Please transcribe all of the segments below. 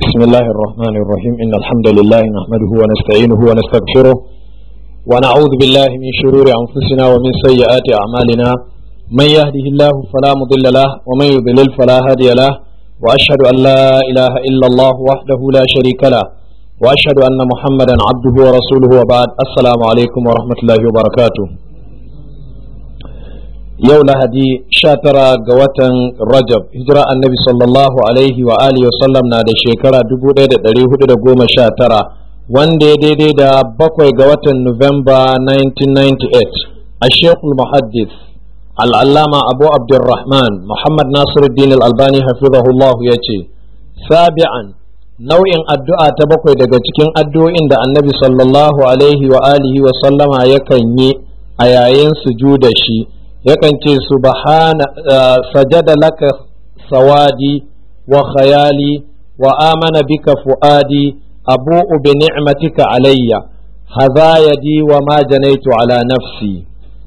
بسم الله الرحمن الرحيم إن الحمد لله نحمده ونستعينه ونستغفره ونعوذ بالله من شرور أنفسنا ومن سيئات أعمالنا من يهده الله فلا مضل له ومن يضلل فلا هادي له وأشهد أن لا إله إلا الله وحده لا شريك له وأشهد أن محمدا عبده ورسوله وبعد السلام عليكم ورحمة الله وبركاته yau lahadi sha tara ga watan rajab hijira annabi sallallahu alaihi wa alihi wasallam na da shekara dubu ɗaya da ɗari hudu da goma sha tara wanda ya daidai da bakwai ga watan nuwamba 1998 a shekul muhaddis al'allama abu abdurrahman muhammad nasiruddin al'albani hafizahullah ya ce sabi'an nau'in addu'a ta bakwai daga cikin addu'o'in da annabi sallallahu alaihi wa alihi wa sallama yakan yi a yayin sujuda shi yakan ce subhana sajada laka sawadi wa khayali wa amana bika fuadi abu'u bi ni'matika alayya hadha yadi wa ma janaitu ala nafsi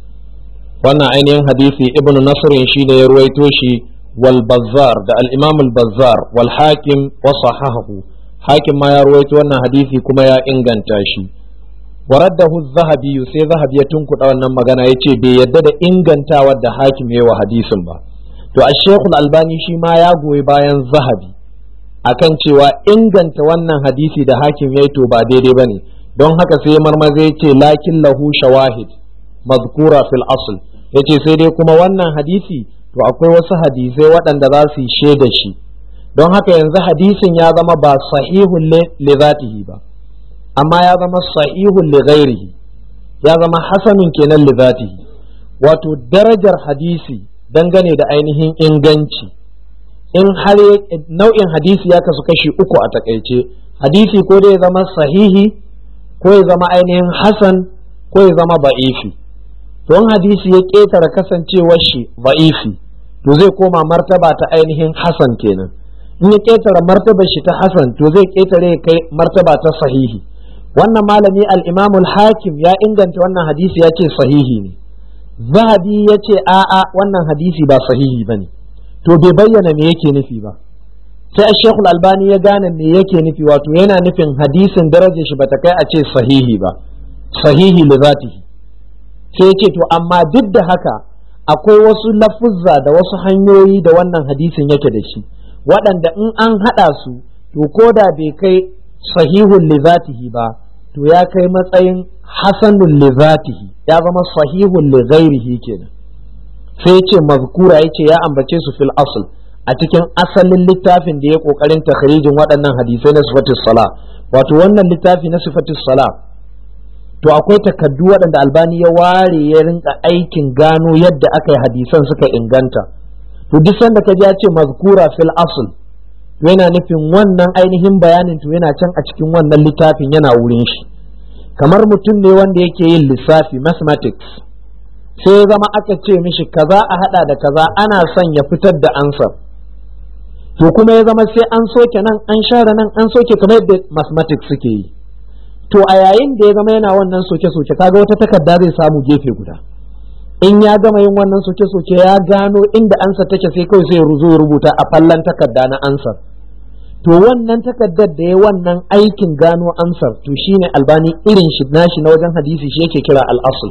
wannan ainihin hadisi ibnu nasrin shine ya ruwaito shi wal bazzar da al imam al bazzar wal hakim wa sahahahu hakim ma ya ruwaito wannan hadisi kuma ya inganta shi waraddahu zahabi sai zahabi ya tunkuɗa wannan magana ya ce bai yadda da ingantawar da hakim ya wa hadisin ba to a shekul albani shi ma ya goyi bayan zahabi akan cewa inganta wannan hadisi da hakim ya to ba daidai ba ne don haka sai marmaza ya ce lakin lahu shawahid mazkura fil asl ya ce sai dai kuma wannan hadisi to akwai wasu hadisai waɗanda za su yi shaida shi don haka yanzu hadisin ya zama ba sahihun li zatihi ba amma ya zama sahihun li ghairihi ya zama hasanun kenan li zatihi wato darajar hadisi dangane da ainihin inganci in har nau'in hadisi ya kasu kashi uku a takaice hadisi ko da ya zama sahihi ko ya zama ainihin hasan ko ya zama ba'ifi don hadisi ya ƙetare kasancewar shi ba'ifi to zai koma martaba ta ainihin hasan kenan in ya ƙetare martabar shi ta hasan to zai ƙetare kai martaba ta sahihi wannan malami al-imamul hakim ya inganta wannan hadisi ya ce sahihi ne zahabi ya ce a'a wannan hadisi ba sahihi ba ne to bai bayyana me yake nufi ba sai shekul albani ya gane me yake nufi wato yana nufin hadisin darajar shi bata kai a ce sahihi ba sahihi li zatihi sai ya ce to amma duk da haka akwai wasu lafuzza da wasu hanyoyi da wannan hadisin yake da shi waɗanda in an haɗa su to ko da bai kai sahihun li zatihi ba to ya kai matsayin hasanun li zatihi ya zama sahihun li ghairihi kenan sai ce mazkura yace ya ambace su fil asl a cikin asalin littafin da ya kokarin takhrijin waɗannan hadisai na sifatus sala wato wannan littafi na sifatus sala to akwai takaddu waɗanda albani ya ware ya rinka aikin gano yadda aka yi hadisan suka inganta to duk sanda ka ji ya ce mazkura fil asl to yana nufin wannan ainihin bayanin to yana can a cikin wannan littafin yana wurin shi kamar mutum ne wanda yake yin lissafi mathematics sai ya zama aka ce mishi kaza a hada da kaza ana son ya fitar da ansar to kuma ya zama sai an soke nan an share nan an soke kamar yadda mathematics suke yi to a yayin da ya zama yana wannan soke-soke kaga wata takarda zai samu gefe guda in ya gama yin wannan soke-soke ya gano inda ansa take sai kawai sai zo rubuta a fallan takarda na ansar to wannan takardar da ya wannan aikin gano ansar to shine albani irin shi nashi na wajen hadisi shi yake kira al'asul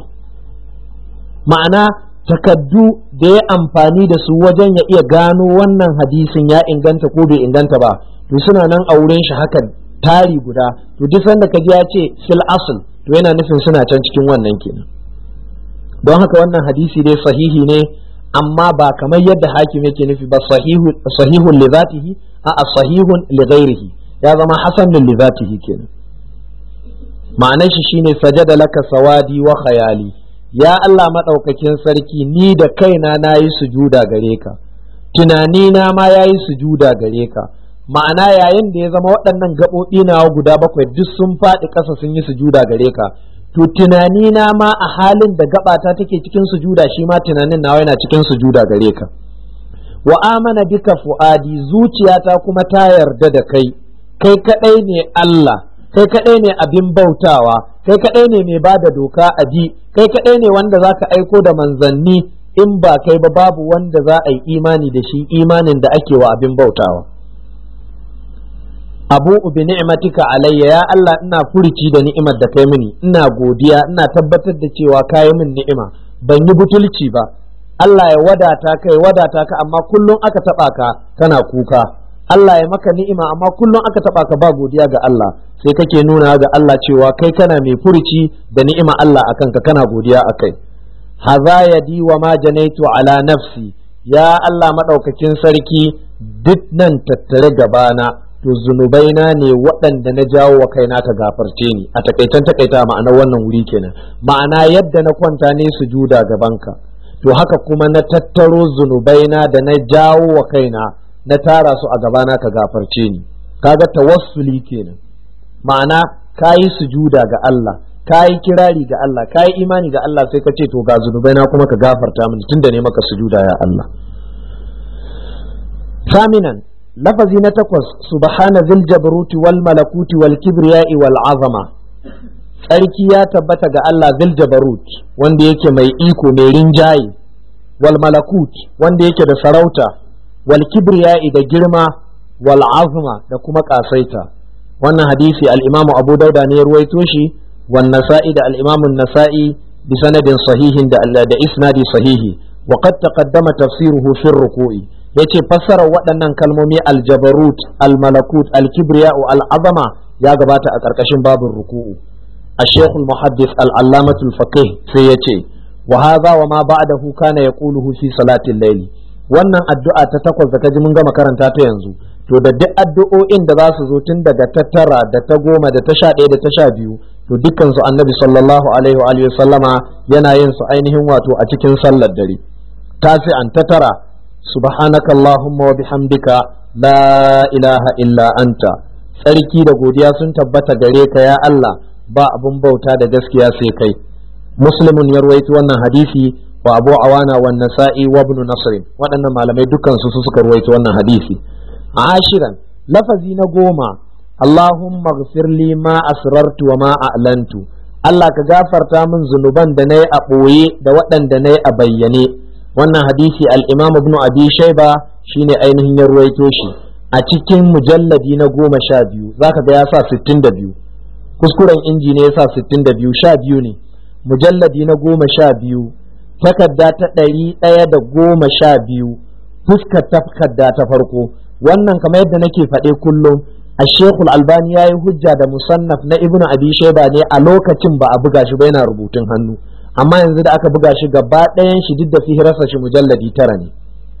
ma'ana takaddu da ya amfani da su wajen ya iya gano wannan hadisin ya inganta ko bai inganta ba to suna nan a wurin shi hakan tari guda to duk sanda kaji ya ce sil asl to yana nufin suna can cikin wannan kenan don haka wannan hadisi dai sahihi ne amma ba kamar yadda hakim yake nufi ba sahihun li zatihi a sahihun li ghairihi ya zama hasanun li zatihi kenan ma'anar shi shine sajada laka sawadi wa khayali ya Allah madaukakin sarki ni da kaina nayi sujuda gare ka tunani na ma yayi sujuda gare ka ma'ana yayin da ya zama waɗannan gaɓoɓi nawa guda bakwai duk sun faɗi ƙasa sun yi sujuda gare ka to tunani na ma a halin da gabata take cikin sujuda shi ma tunanin nawa yana cikin sujuda gare ka wa amana bika fuadi zuciyata kuma ta yarda da kai kai kadai ne Allah kai kadai ne abin bautawa kai kadai ne mai bada doka a ji kai kadai ne wanda zaka aiko da manzanni in ba kai ba babu wanda za a yi imani da shi imanin da ake wa abin bautawa abu bi ni'matika alayya ya Allah ina furici da ni'imar da kai mini ina godiya ina tabbatar da cewa kayi min ni'ima ban yi butulci ba Allah ya wadata kai wadata ka amma kullum aka taba ka kana kuka Allah ya maka ni'ima amma kullum aka taba ka ba godiya ga Allah sai kake nuna ga Allah cewa kai kana mai furici da ni'ima Allah akan ka kana godiya akai haza yadi wa ma janaitu ala nafsi ya Allah madaukakin sarki duk nan tattare gabana to zunubaina ne waɗanda na jawo wa kaina ka gafarce ni a takaitan takaita ma'anar wannan wuri kenan ma'ana yadda na kwanta ne sujuda gabanka to haka kuma na tattaro zunubaina da na jawo wa kaina na tara su a gabana ka gafarce ni kaga tawassuli kenan ma'ana kayi sujuda ga Allah kayi kirari ga Allah kayi imani ga Allah sai ka ce to ga zunubaina kuma ka gafarta mini tunda ne maka sujuda ya Allah ثامنا lafazi na takwas subhana zil jabruti wal malakuti wal kibriya'i wal azama tsarki ya tabbata ga Allah zil jabarut wanda yake mai iko mai rinjaye wal malakut wanda yake da sarauta wal kibriya'i da girma wal azma da kuma kasaita wannan hadisi al-imamu abu dauda ne ya ruwaito shi wan nasa'i da al-imamu nasa'i bi sanadin sahihin da da isnadi sahihi wa qad taqaddama tafsiruhu fi ruku'i yace fassarar waɗannan kalmomi aljabarut almalakut alkibriya al'azama ya gabata a ƙarƙashin babin ruku'u a shekul muhaddis al'allamatul faqih sai ya ce wa haza wa ma ba'dahu kana yaquluhu fi salatin layli wannan addu'a ta takwas da ji mun gama karanta ta yanzu to da duk addu'o'in da za su zo tun daga ta tara da ta goma da ta sha ɗaya da ta sha biyu to dukkan su annabi sallallahu alaihi wa alihi sallama yana yin su ainihin wato a cikin sallar dare tasi'an ta tara subhanaka allahumma wa bihamdika la ilaha illa anta tsarki da godiya sun tabbata gare ka ya Allah ba abun bauta da gaskiya sai kai muslimun ya ruwaito wannan hadisi wa abu awana wa nasa'i wa ibn nasr waɗannan malamai dukkan su suka ruwaito wannan hadisi ashiran lafazi na goma allahumma ighfir li ma asrartu wa ma a'lantu Allah ka gafarta min zunuban da na yi a ɓoye da waɗanda na yi a bayyane wannan hadisi al-imam ibn abi shayba shine ainihin ya ruwaito shi a cikin mujalladi na goma sha biyu zaka ga ya sa sittin da biyu kuskuren inji ne ya sa sittin da biyu sha biyu ne mujalladi na goma sha biyu takarda ta ɗari ɗaya da goma sha biyu fuskar takarda ta farko wannan kamar yadda nake faɗe kullum a shekul albani ya yi hujja da musannaf na ibn abi shayba ne a lokacin ba a buga shi ba yana rubutun hannu amma yanzu da aka buga shi gaba ɗayan shi duk da fihirarsa shi mujalladi tara ne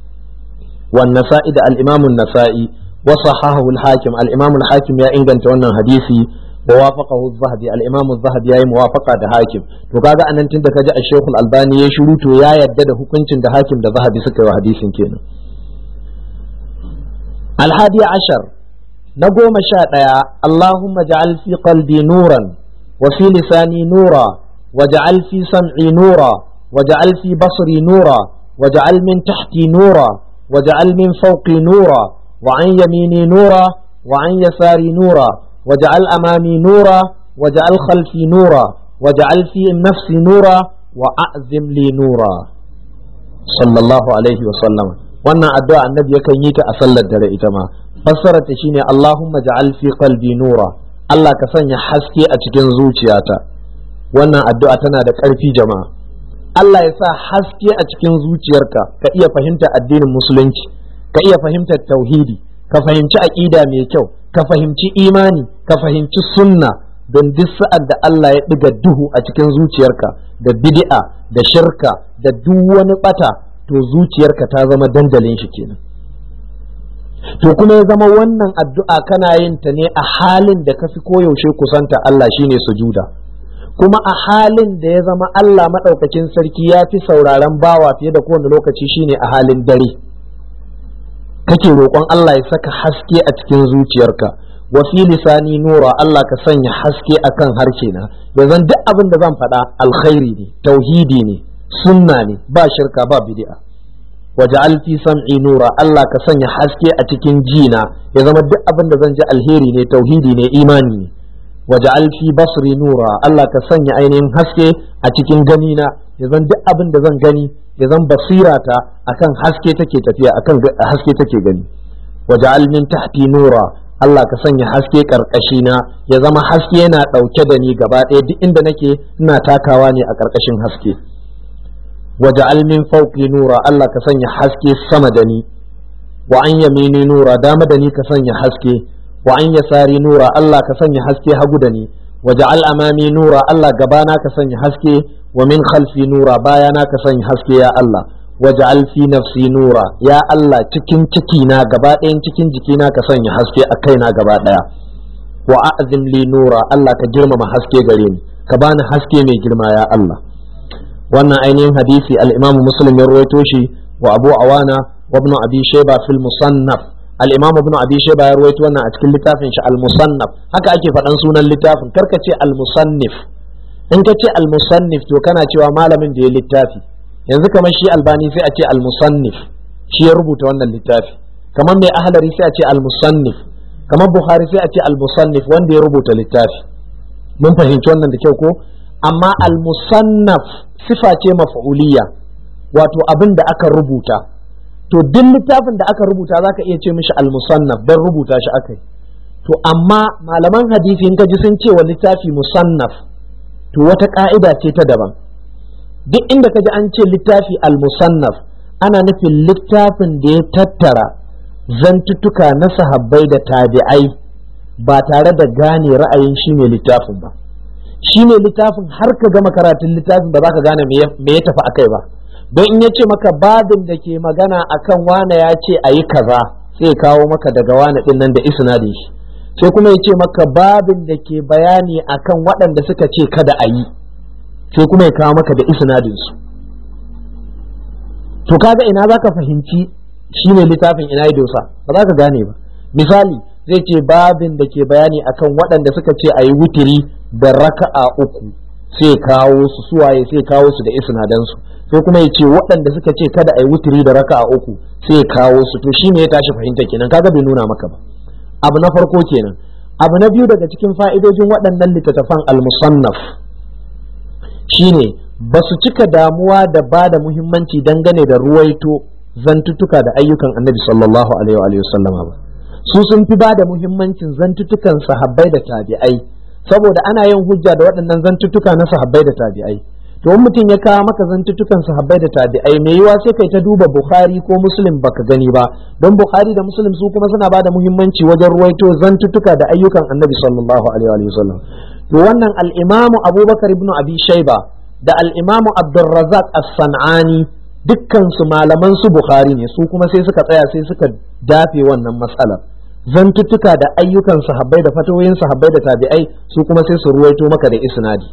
wan nasa'i da al-imam nasai wa sahahu al-hakim al-imam al-hakim ya inganta wannan hadisi wa wafaqahu az-zahabi al-imam az-zahabi yayi muwafaqa da hakim to kaga anan tunda kaji al-shaykh al-albani ya shiru to ya yadda da hukuncin da hakim da zahabi suka yi wa hadisin kenan al-hadi ashar na goma sha ɗaya Allahumma ja'al fi qalbi nuran wa fi lisani nura واجعل في سمعي نورا واجعل في بصري نورا واجعل من تحتي نورا واجعل من فوقي نورا وعن يميني نورا وعن يساري نورا واجعل أمامي نورا واجعل خلفي نورا واجعل في نفسي نورا وأعزم لي نورا صلى الله عليه وسلم wannan addu'a annabi yakan yi ta a sallar dare ita ma fassarar ta shine Allahumma ja'al fi qalbi nura Allah ka sanya haske a cikin zuciyata wannan addu'a tana da ƙarfi jama'a Allah ya sa haske a cikin zuciyarka ka iya fahimtar addinin musulunci ka iya fahimtar tauhidi ka fahimci aƙida mai kyau ka fahimci imani ka fahimci sunna don duk sa'ad da Allah ya ɗiga duhu a cikin zuciyarka da bid'a da shirka da duk wani bata to zuciyarka ta zama dandalin shi kenan to kuma ya zama wannan addu'a kana yin ta ne a halin da ka fi koyaushe kusanta Allah shine sujuda kuma a halin da ya zama Allah maɗaukakin sarki ya fi sauraron bawa fiye da kowane lokaci shine a halin dare kake roƙon Allah ya saka haske a cikin zuciyarka wa fi lisani nura Allah ka sanya haske akan harshe na yanzu duk abin da zan faɗa alkhairi ne tauhidi ne sunna ne ba shirka ba bid'a waja'al fi sam'i nura Allah ka sanya haske a cikin jina ya zama duk abin da zan ji alheri ne tauhidi ne imani ne waja'al fi basri nura Allah ka sanya ainihin haske a cikin gani na ya zan duk abin da zan gani ya zan basirata akan haske take tafiya akan haske take gani waja'al min tahti nura Allah ka sanya haske karkashi na ya zama haske yana ɗauke da ni gaba ɗaya duk inda nake ina takawa ne a karkashin haske waja'al min fawqi nura Allah ka sanya haske sama da ni wa an yamini nura dama da ni ka sanya haske wa an yasari nura Allah ka sanya haske hagu da ni waja'al amami nura Allah gabana ka sanya haske wa min khalfi nura bayana ka sanya haske ya Allah waj'al fi nafsi nura ya Allah cikin ciki na gaba ɗayan cikin jikina ka sanya haske a kaina gaba ɗaya wa a'zim li nura Allah ka girmama haske gare ni ka bani haske mai girma ya Allah wannan ainihin hadisi al-Imam Muslim ya rawaito shi wa Abu Awana wa Ibn Abi Shayba fil Musannaf al-Imam Ibn Abi Shayba ya rawaito wannan a cikin littafin shi al-Musannaf haka ake faɗan sunan littafin karka ce al-Musannif in ka ce al-Musannif to kana cewa malamin da ya littafi yanzu kamar shi albani sai a ce al-musannif shi ya rubuta wannan littafi kamar mai ahlari sai a ce al-musannif kamar buhari sai a ce al-musannif wanda ya rubuta littafi mun fahimci wannan da kyau ko amma al-musannaf sifa ce maf'uliyya wato abin da aka rubuta to duk littafin da aka rubuta zaka iya ce mishi al-musannaf dan rubuta shi akai to amma malaman hadisi in ka ji sun ce wa littafi musannaf to wata ka'ida ce ta daban duk inda ka ji an ce littafi al-musannaf ana nufin littafin da ya tattara zantuttuka na sahabbai da tabi'ai ba tare da gane ra'ayin shi ne littafin ba shi ne littafin har ka gama karatun littafin ba za ka gane me ya tafi akai ba don in ya ce maka babin da ke magana akan wane ya ce a yi kaza sai kawo maka daga wane din nan da isnadin shi sai kuma ya ce maka babin da ke bayani akan waɗanda suka ce kada a yi sai kuma ya kawo maka da isnadin su to kaga ina zaka fahimci shine littafin ina dosa ba za ka gane ba misali zai ce babin da ke bayani akan waɗanda suka ce a yi wutiri da raka'a uku sai kawo su suwaye sai kawo su da isnadan su sai kuma ya ce waɗanda suka ce kada a yi wutiri da raka'a uku sai kawo su to shine ya tashi fahimta kenan kaga bai nuna maka ba abu na farko kenan abu na biyu daga cikin fa'idojin waɗannan littattafan al-musannaf shine ba su cika damuwa da ba da muhimmanci dangane da ruwaito zantuttuka da ayyukan annabi sallallahu alaihi wa sallama ba su sun fi ba da muhimmancin zantuttukan sahabbai da tabi'ai saboda ana yin hujja da waɗannan zantuttuka na sahabbai da tabi'ai to in mutum ya kawo maka zantuttukan sahabbai da tabi'ai mai yiwa sai kai ta duba bukhari ko muslim baka gani ba don bukhari da muslim su kuma suna ba da muhimmanci wajen ruwaito zantuttuka da ayyukan annabi sallallahu alaihi wa sallam to wannan al-imamu abubakar ibn abi shayba da al'imamu abdulrazak as-san'ani dukkansu malaman su bukhari ne su kuma sai suka tsaya sai suka dafe wannan matsalar zantuttuka da ayyukan sahabbai da fatoyin sahabbai da tabi'ai su kuma sai su ruwaito maka da isnadi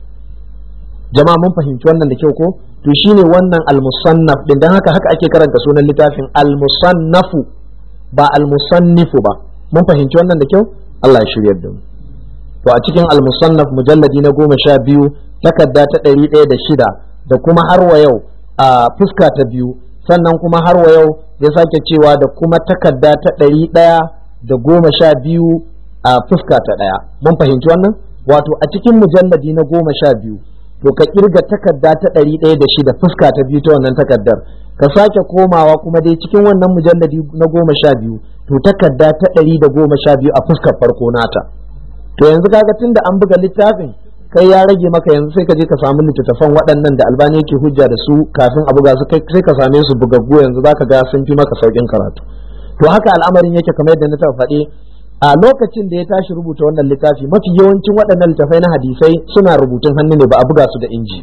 jama'a mun fahimci wannan da kyau ko to shine wannan al-musannaf din dan haka haka ake karanta sunan littafin al-musannafu ba al-musannifu ba mun fahimci wannan da kyau Allah ya shiryar da mu to a cikin al-musannaf mujalladi na goma sha biyu takarda ta ɗari ɗaya da shida da kuma har wa yau a fuska ta biyu sannan kuma har wa yau ya sake cewa da kuma takarda ta ɗari ɗaya da goma sha biyu a fuska ta ɗaya mun fahimci wannan wato a cikin mujalladi na goma sha biyu to ka kirga takarda ta ɗari ɗaya da shida fuska ta biyu ta wannan takardar ka sake komawa kuma dai cikin wannan mujalladi na goma sha biyu to takarda ta ɗari da goma sha biyu a fuskar farko nata to yanzu kaga tunda an buga littafin kai ya rage maka yanzu sai ka je ka samu littattafan waɗannan da albani yake hujja da su kafin a buga su sai ka same su bugaggu yanzu zaka ga sun fi maka saukin karatu to haka al'amarin yake kamar yadda na taɓa faɗi a lokacin da ya tashi rubuta wannan littafi mafi yawancin waɗannan littafai na hadisai suna rubutun hannu ne ba a buga su da inji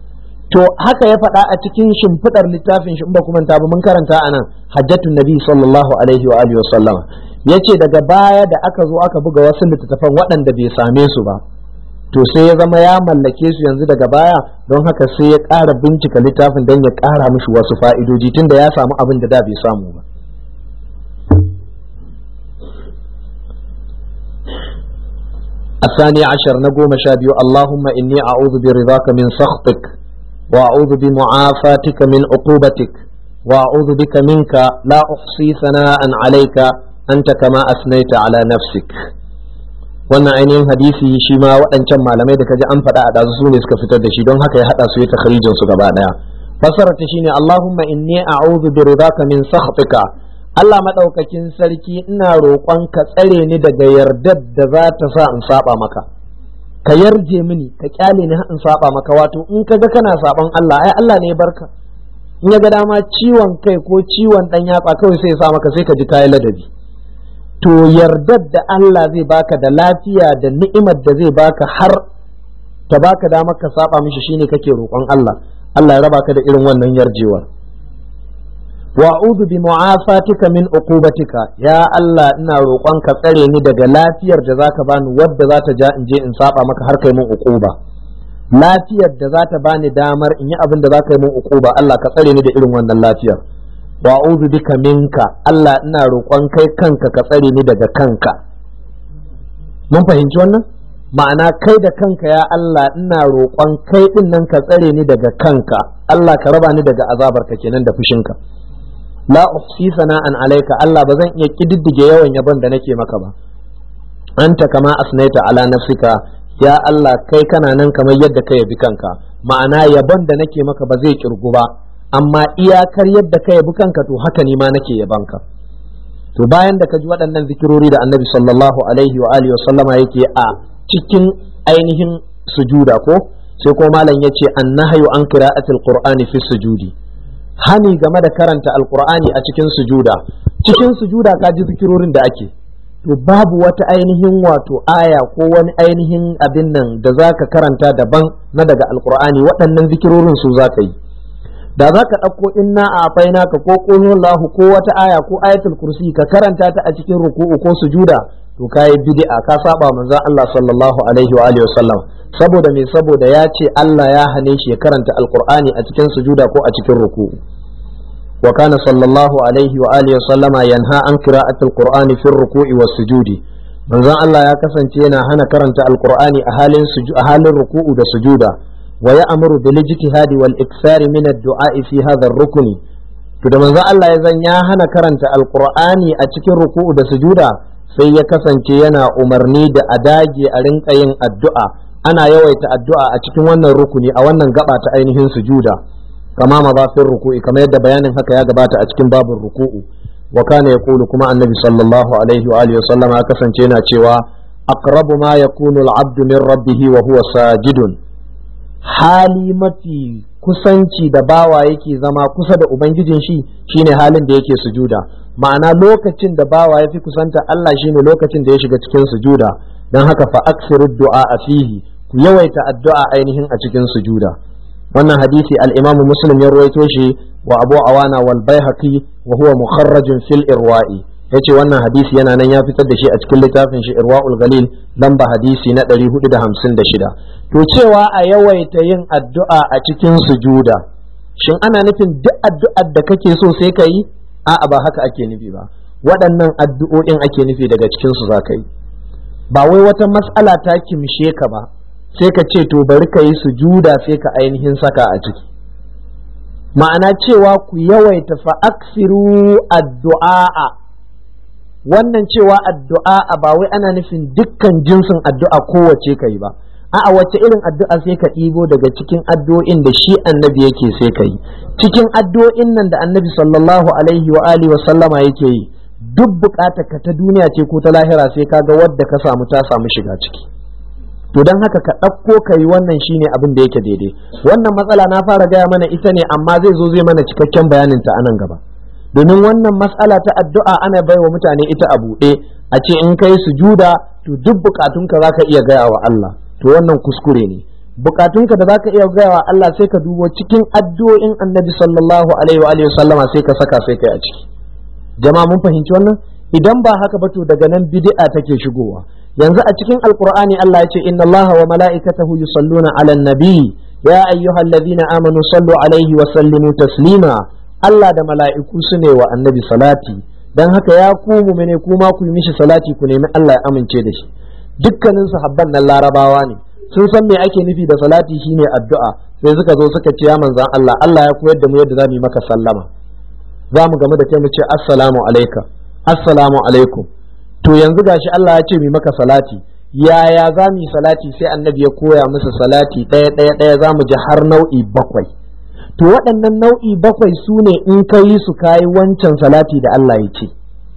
to haka ya faɗa a cikin shimfiɗar littafin shi in ba kuma ta ba mun karanta a nan hajjatun nabi sallallahu alaihi wa alihi wa sallama yace daga baya da aka zo aka buga wasu littattafan waɗanda bai same su ba to sai ya zama ya mallake su yanzu daga baya don haka sai ya ƙara bincika littafin don ya ƙara mishi wasu fa'idoji tunda ya samu abin da da bai samu ba الثاني عشر نقوم شابيو اللهم إني أعوذ برضاك من سخطك وأعوذ بمعافاتك من عقوبتك وأعوذ بك منك لا أحصي ثناء عليك أنت كما أثنيت على نفسك wannan ainihin hadisi shi ma waɗancan malamai da kaji an faɗa a ɗazu su ne suka fitar da shi don haka ya haɗa su ya takhrijin su gaba ɗaya fassara ta shine Allahumma inni a'udhu bi ridaka min sakhatika Allah maɗaukakin sarki ina roƙon ka tsare ni daga yardar da za ta sa in saba maka ka yarje mini ka kyale ni in saba maka wato in ka ga kana saban Allah ai Allah ne barka in ya ga dama ciwon kai ko ciwon dan yatsa kawai sai ya sa maka sai ka ji kayi ladabi to yardar da Allah zai baka da lafiya da ni'imar da zai baka har ta baka damar ka saba mishi shine kake roƙon Allah Allah ya raba ka da irin wannan yarjewar wa'udu bi mu'afatika min uqubatika ya Allah ina roƙon ka tsare ni daga lafiyar da zaka bani wadda za ta ja in je in saba maka har kai min uquba lafiyar da za ta bani damar in yi abin da za ka yi min uquba Allah ka tsare ni da irin wannan lafiyar wa'udu bika minka Allah ina roƙon kai kanka ka tsare ni daga kanka mun fahimci wannan ma'ana kai da kanka ya Allah ina roƙon kai din nan ka tsare ni daga kanka Allah ka raba ni daga azabarka kenan da fushinka la uhsi sana'an alaika Allah ba zan iya kididdige yawan yabon da nake maka ba anta kama asnaita ala nafsika ya Allah kai kana nan kamar yadda ka yabi kanka ma'ana yabon da nake maka ba zai kirgu ba amma iyakar yadda ka yabi kanka to haka ni ma nake yabanka to bayan da ka ji waɗannan zikirori da annabi sallallahu alaihi wa alihi sallama yake a cikin ainihin sujuda ko sai ko malam yace annahyu an qira'atil qur'ani fi sujudi hani game da karanta alqur'ani a cikin sujuda cikin sujuda ka ji zikirorin da ake to babu wata ainihin wato aya ko wani ainihin abin nan da zaka karanta daban na daga alqur'ani waɗannan zikirorin su zaka yi da za ka ɗauko inna a faina ka ko lahu ko wata aya ko ayatul kursi ka karanta ta a cikin ruku'u ko sujuda to kayi bid'a ka saba manzo Allah sallallahu alaihi wa alihi wasallam saboda me saboda ya ce Allah ya hane shi ya karanta alqur'ani a cikin sujuda ko a cikin ruku'u wa kana sallallahu alaihi wa alihi wasallama yanha an qira'atul qur'ani fi ruku'i was sujudi manzon Allah ya kasance yana hana karanta alqur'ani a halin a halin ruku'u da sujuda ويأمر بالاجتهاد والإكثار من الدعاء في هذا الركن to da manzo Allah ya zan ya hana karanta alqur'ani a cikin ruku'u da sujuda sai ya kasance yana umarni da a dage a rinka yin addu'a ana yawaita addu'a a cikin wannan rukuni a wannan gaba ta ainihin sujuda kama mazafin ruku'i kamar yadda bayanin haka ya gabata a cikin babin ruku'u wa kana yaqulu kuma annabi sallallahu alaihi wa alihi wasallam ya kasance yana cewa aqrabu ma yakunu al-'abdu min rabbih wa huwa sajidun hali mafi kusanci da bawa yake zama kusa da ubangijin shi shine halin da yake sujuda ma'ana lokacin da bawa ya fi kusanta Allah shine lokacin da ya shiga cikin sujuda don haka fa aksiru du'a a fihi ku yawaita addu'a ainihin a cikin sujuda wannan hadisi al-Imam Muslim ya ruwaito shi wa Abu Awana wal Baihaqi wa huwa mukharrajun fil irwa'i yace wannan hadisi yana nan ya fitar da shi a cikin littafin shi Irwaul Galil lamba hadisi na 456 to cewa a yawaita yin addu'a a cikin sujuda shin ana nufin duk addu'ar da kake so sai ka yi a'a ba haka ake nufi ba waɗannan addu'o'in ake nufi daga cikin su za ka yi ba wai wata mas'ala ta kimshe ka ba sai ka ce to bari ka yi sujuda sai ka ainihin saka a ciki ma'ana cewa ku yawaita fa aksiru addu'a wannan cewa addu'a ba wai ana nufin dukkan jinsin addu'a kowace ka yi ba a'a wace irin addu'a sai ka ɗibo daga cikin addu'o'in da shi annabi yake sai ka yi cikin addu'o'in nan da annabi sallallahu alaihi wa alihi wa sallama yake yi duk bukatar ka ta duniya ce ko ta lahira sai ka ga wadda ka samu ta samu shiga ciki to don haka ka ɗauko ka yi wannan shine abin da yake daidai wannan matsala na fara gaya mana ita ne amma zai zo zai mana cikakken bayanin ta anan gaba domin wannan matsala ta addu'a ana baiwa mutane ita a buɗe a ce in kai sujuda to duk bukatunka za ka iya gaya wa Allah to wannan kuskure ne bukatunka da zaka iya gaya wa Allah sai ka dubo cikin addu'o'in annabi sallallahu alaihi wa sallama sai ka saka sai kai a ciki jama'a mun fahimci wannan idan ba haka ba to daga nan bid'a take shigowa yanzu a cikin alqur'ani Allah ya ce inna Allaha wa mala'ikatahu yusalluna 'alan nabi ya ayyuhallazina amanu sallu alaihi wa sallimu taslima Allah da mala'iku su ne wa annabi salati dan haka ya ku mu'mine kuma ku yi mishi salati ku nemi Allah ya amince da shi dukkanin sahabban nan larabawa ne sun san me ake nufi da salati shine addu'a sai suka zo suka ce ya manzan Allah Allah ya koyar da mu yadda zamu yi maka sallama za mu gamu da kai mu ce assalamu alaika assalamu alaikum to yanzu gashi Allah ya ce mu maka salati yaya za mu yi salati sai annabi ya koya musu salati ɗaya ɗaya ɗaya za mu ji har nau'i bakwai to waɗannan nau'i bakwai su ne in ka yi su kayi wancan salati da Allah ya ce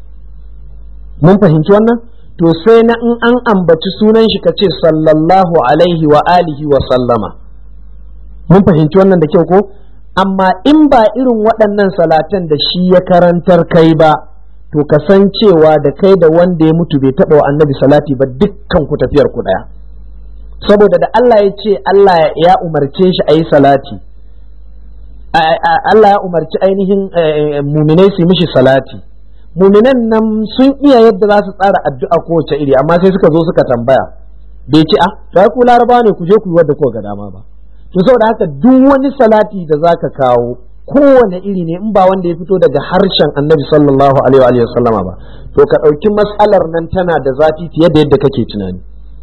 mun fahimci wannan to sai na in an ambaci sunan shi ka ce sallallahu alaihi wa alihi wa sallama mun fahimci wannan da kyau ko amma in ba irin waɗannan salatan da shi ya karantar kai ba to ka san cewa da kai da wanda ya mutu bai taɓa wa annabi salati ba dukkan ku tafiyar ku ɗaya saboda da Allah ya ce Allah ya umarce shi a yi salati Allah ya umarci ainihin muminai su mishi salati muminan nan sun iya yadda za su tsara addu'a kowace iri amma sai suka zo suka tambaya bai ce a sai ku laraba ne ku je ku yi wadda ko ga dama ba to saboda haka duk wani salati da zaka kawo kowane iri ne in ba wanda ya fito daga harshen annabi sallallahu alaihi wa sallama ba to ka ɗauki matsalar nan tana da zafi fiye da yadda kake tunani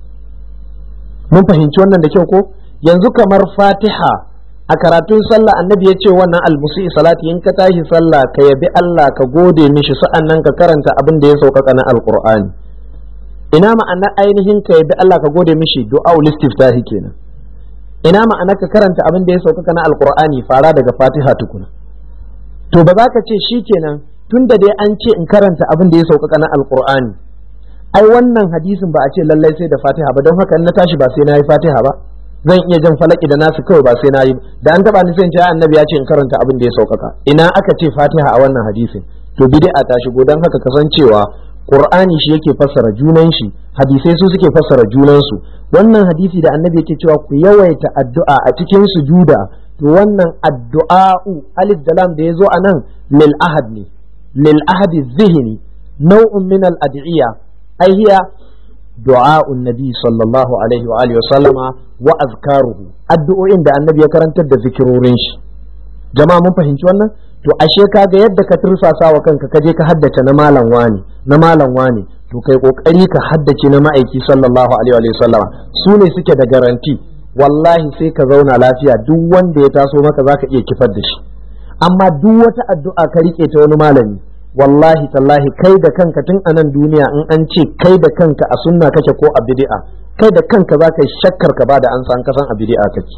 mun fahimci wannan da kyau ko yanzu kamar fatiha a karatun sallah annabi ya ce wannan almusi salati in ka tashi sallah ka yabi Allah ka gode mishi sa'an nan ka karanta abin da ya sauƙaƙa na alqur'ani ina ma'ana ainihin ka yabi Allah ka gode mishi du'a istiftahi kenan ina ma'ana ka karanta abin da ya sauƙaƙa na alqur'ani fara daga fatiha tukuna to ba za ka ce shikenan tunda dai an ce in karanta abin da ya sauƙaƙa na alqur'ani ai wannan hadisin ba a ce lallai sai da fatiha ba don haka in na tashi ba sai na yi fatiha ba zan iya jan falaki da nasu kawai ba sai na yi da an taba ni sai ce annabi ya ce in karanta abin da ya sauƙaƙa ina aka ce fatiha a wannan hadisin to bid'a ta shigo don haka kasancewa qur'ani shi yake fassara junan shi hadisai su suke fassara junan su wannan hadisi da annabi yake cewa ku yawaita addu'a a cikin sujuda to wannan addu'a'u alif da lam da yazo anan lil ahad ne lil ahad zihni nau'un min al ad'iya ai hiya du'a'un nabi sallallahu alaihi wa alihi wa sallama wa azkaruhu addu'o'in da annabi ya karantar da zikirorin shi jama'a mun fahimci wannan to ashe kaga yadda ka tursasa wa kanka ka je ka haddace na malam wani na malam wani to kai kokari ka haddace na ma'aiki sallallahu alaihi wa sallama su ne suke da garanti wallahi sai ka zauna lafiya duk wanda ya taso maka zaka iya kifar da shi amma duk wata addu'a ka rike ta wani malami wallahi tallahi kai da kanka tun a nan duniya in an ce kai da kanka a sunna kake ko a bid'a kai da kanka za ka yi shakkar ka bada an san kasan a bid'a kake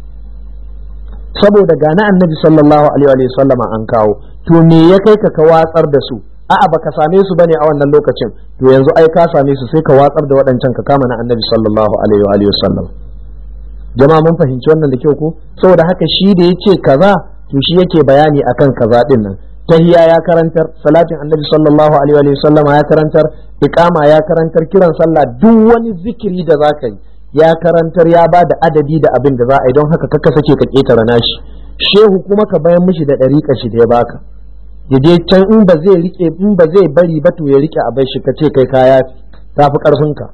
saboda ga na annabi sallallahu alaihi wa sallama an kawo to me ya kai ka ka watsar da su a'a baka same su bane a wannan lokacin to yanzu ai ka same su sai ka watsar da waɗancan ka kama na annabi sallallahu alaihi wa sallam jama'a mun fahimci wannan da kyau ko saboda haka shi da yace kaza to shi yake bayani akan kaza din nan tahiya ya karantar salatin annabi sallallahu alaihi wa sallama ya karantar iqama ya karantar kiran sallah duk wani zikiri da zaka yi ya karantar ya ba da adadi da abin da za a yi don haka kaka sake ka ketara nashi shehu kuma ka bayan mishi da ɗariƙa shi da ya baka ya je can in ba zai rike in ba zai bari ba to ya rike a bai shi ka ce kai kaya tafi karfinka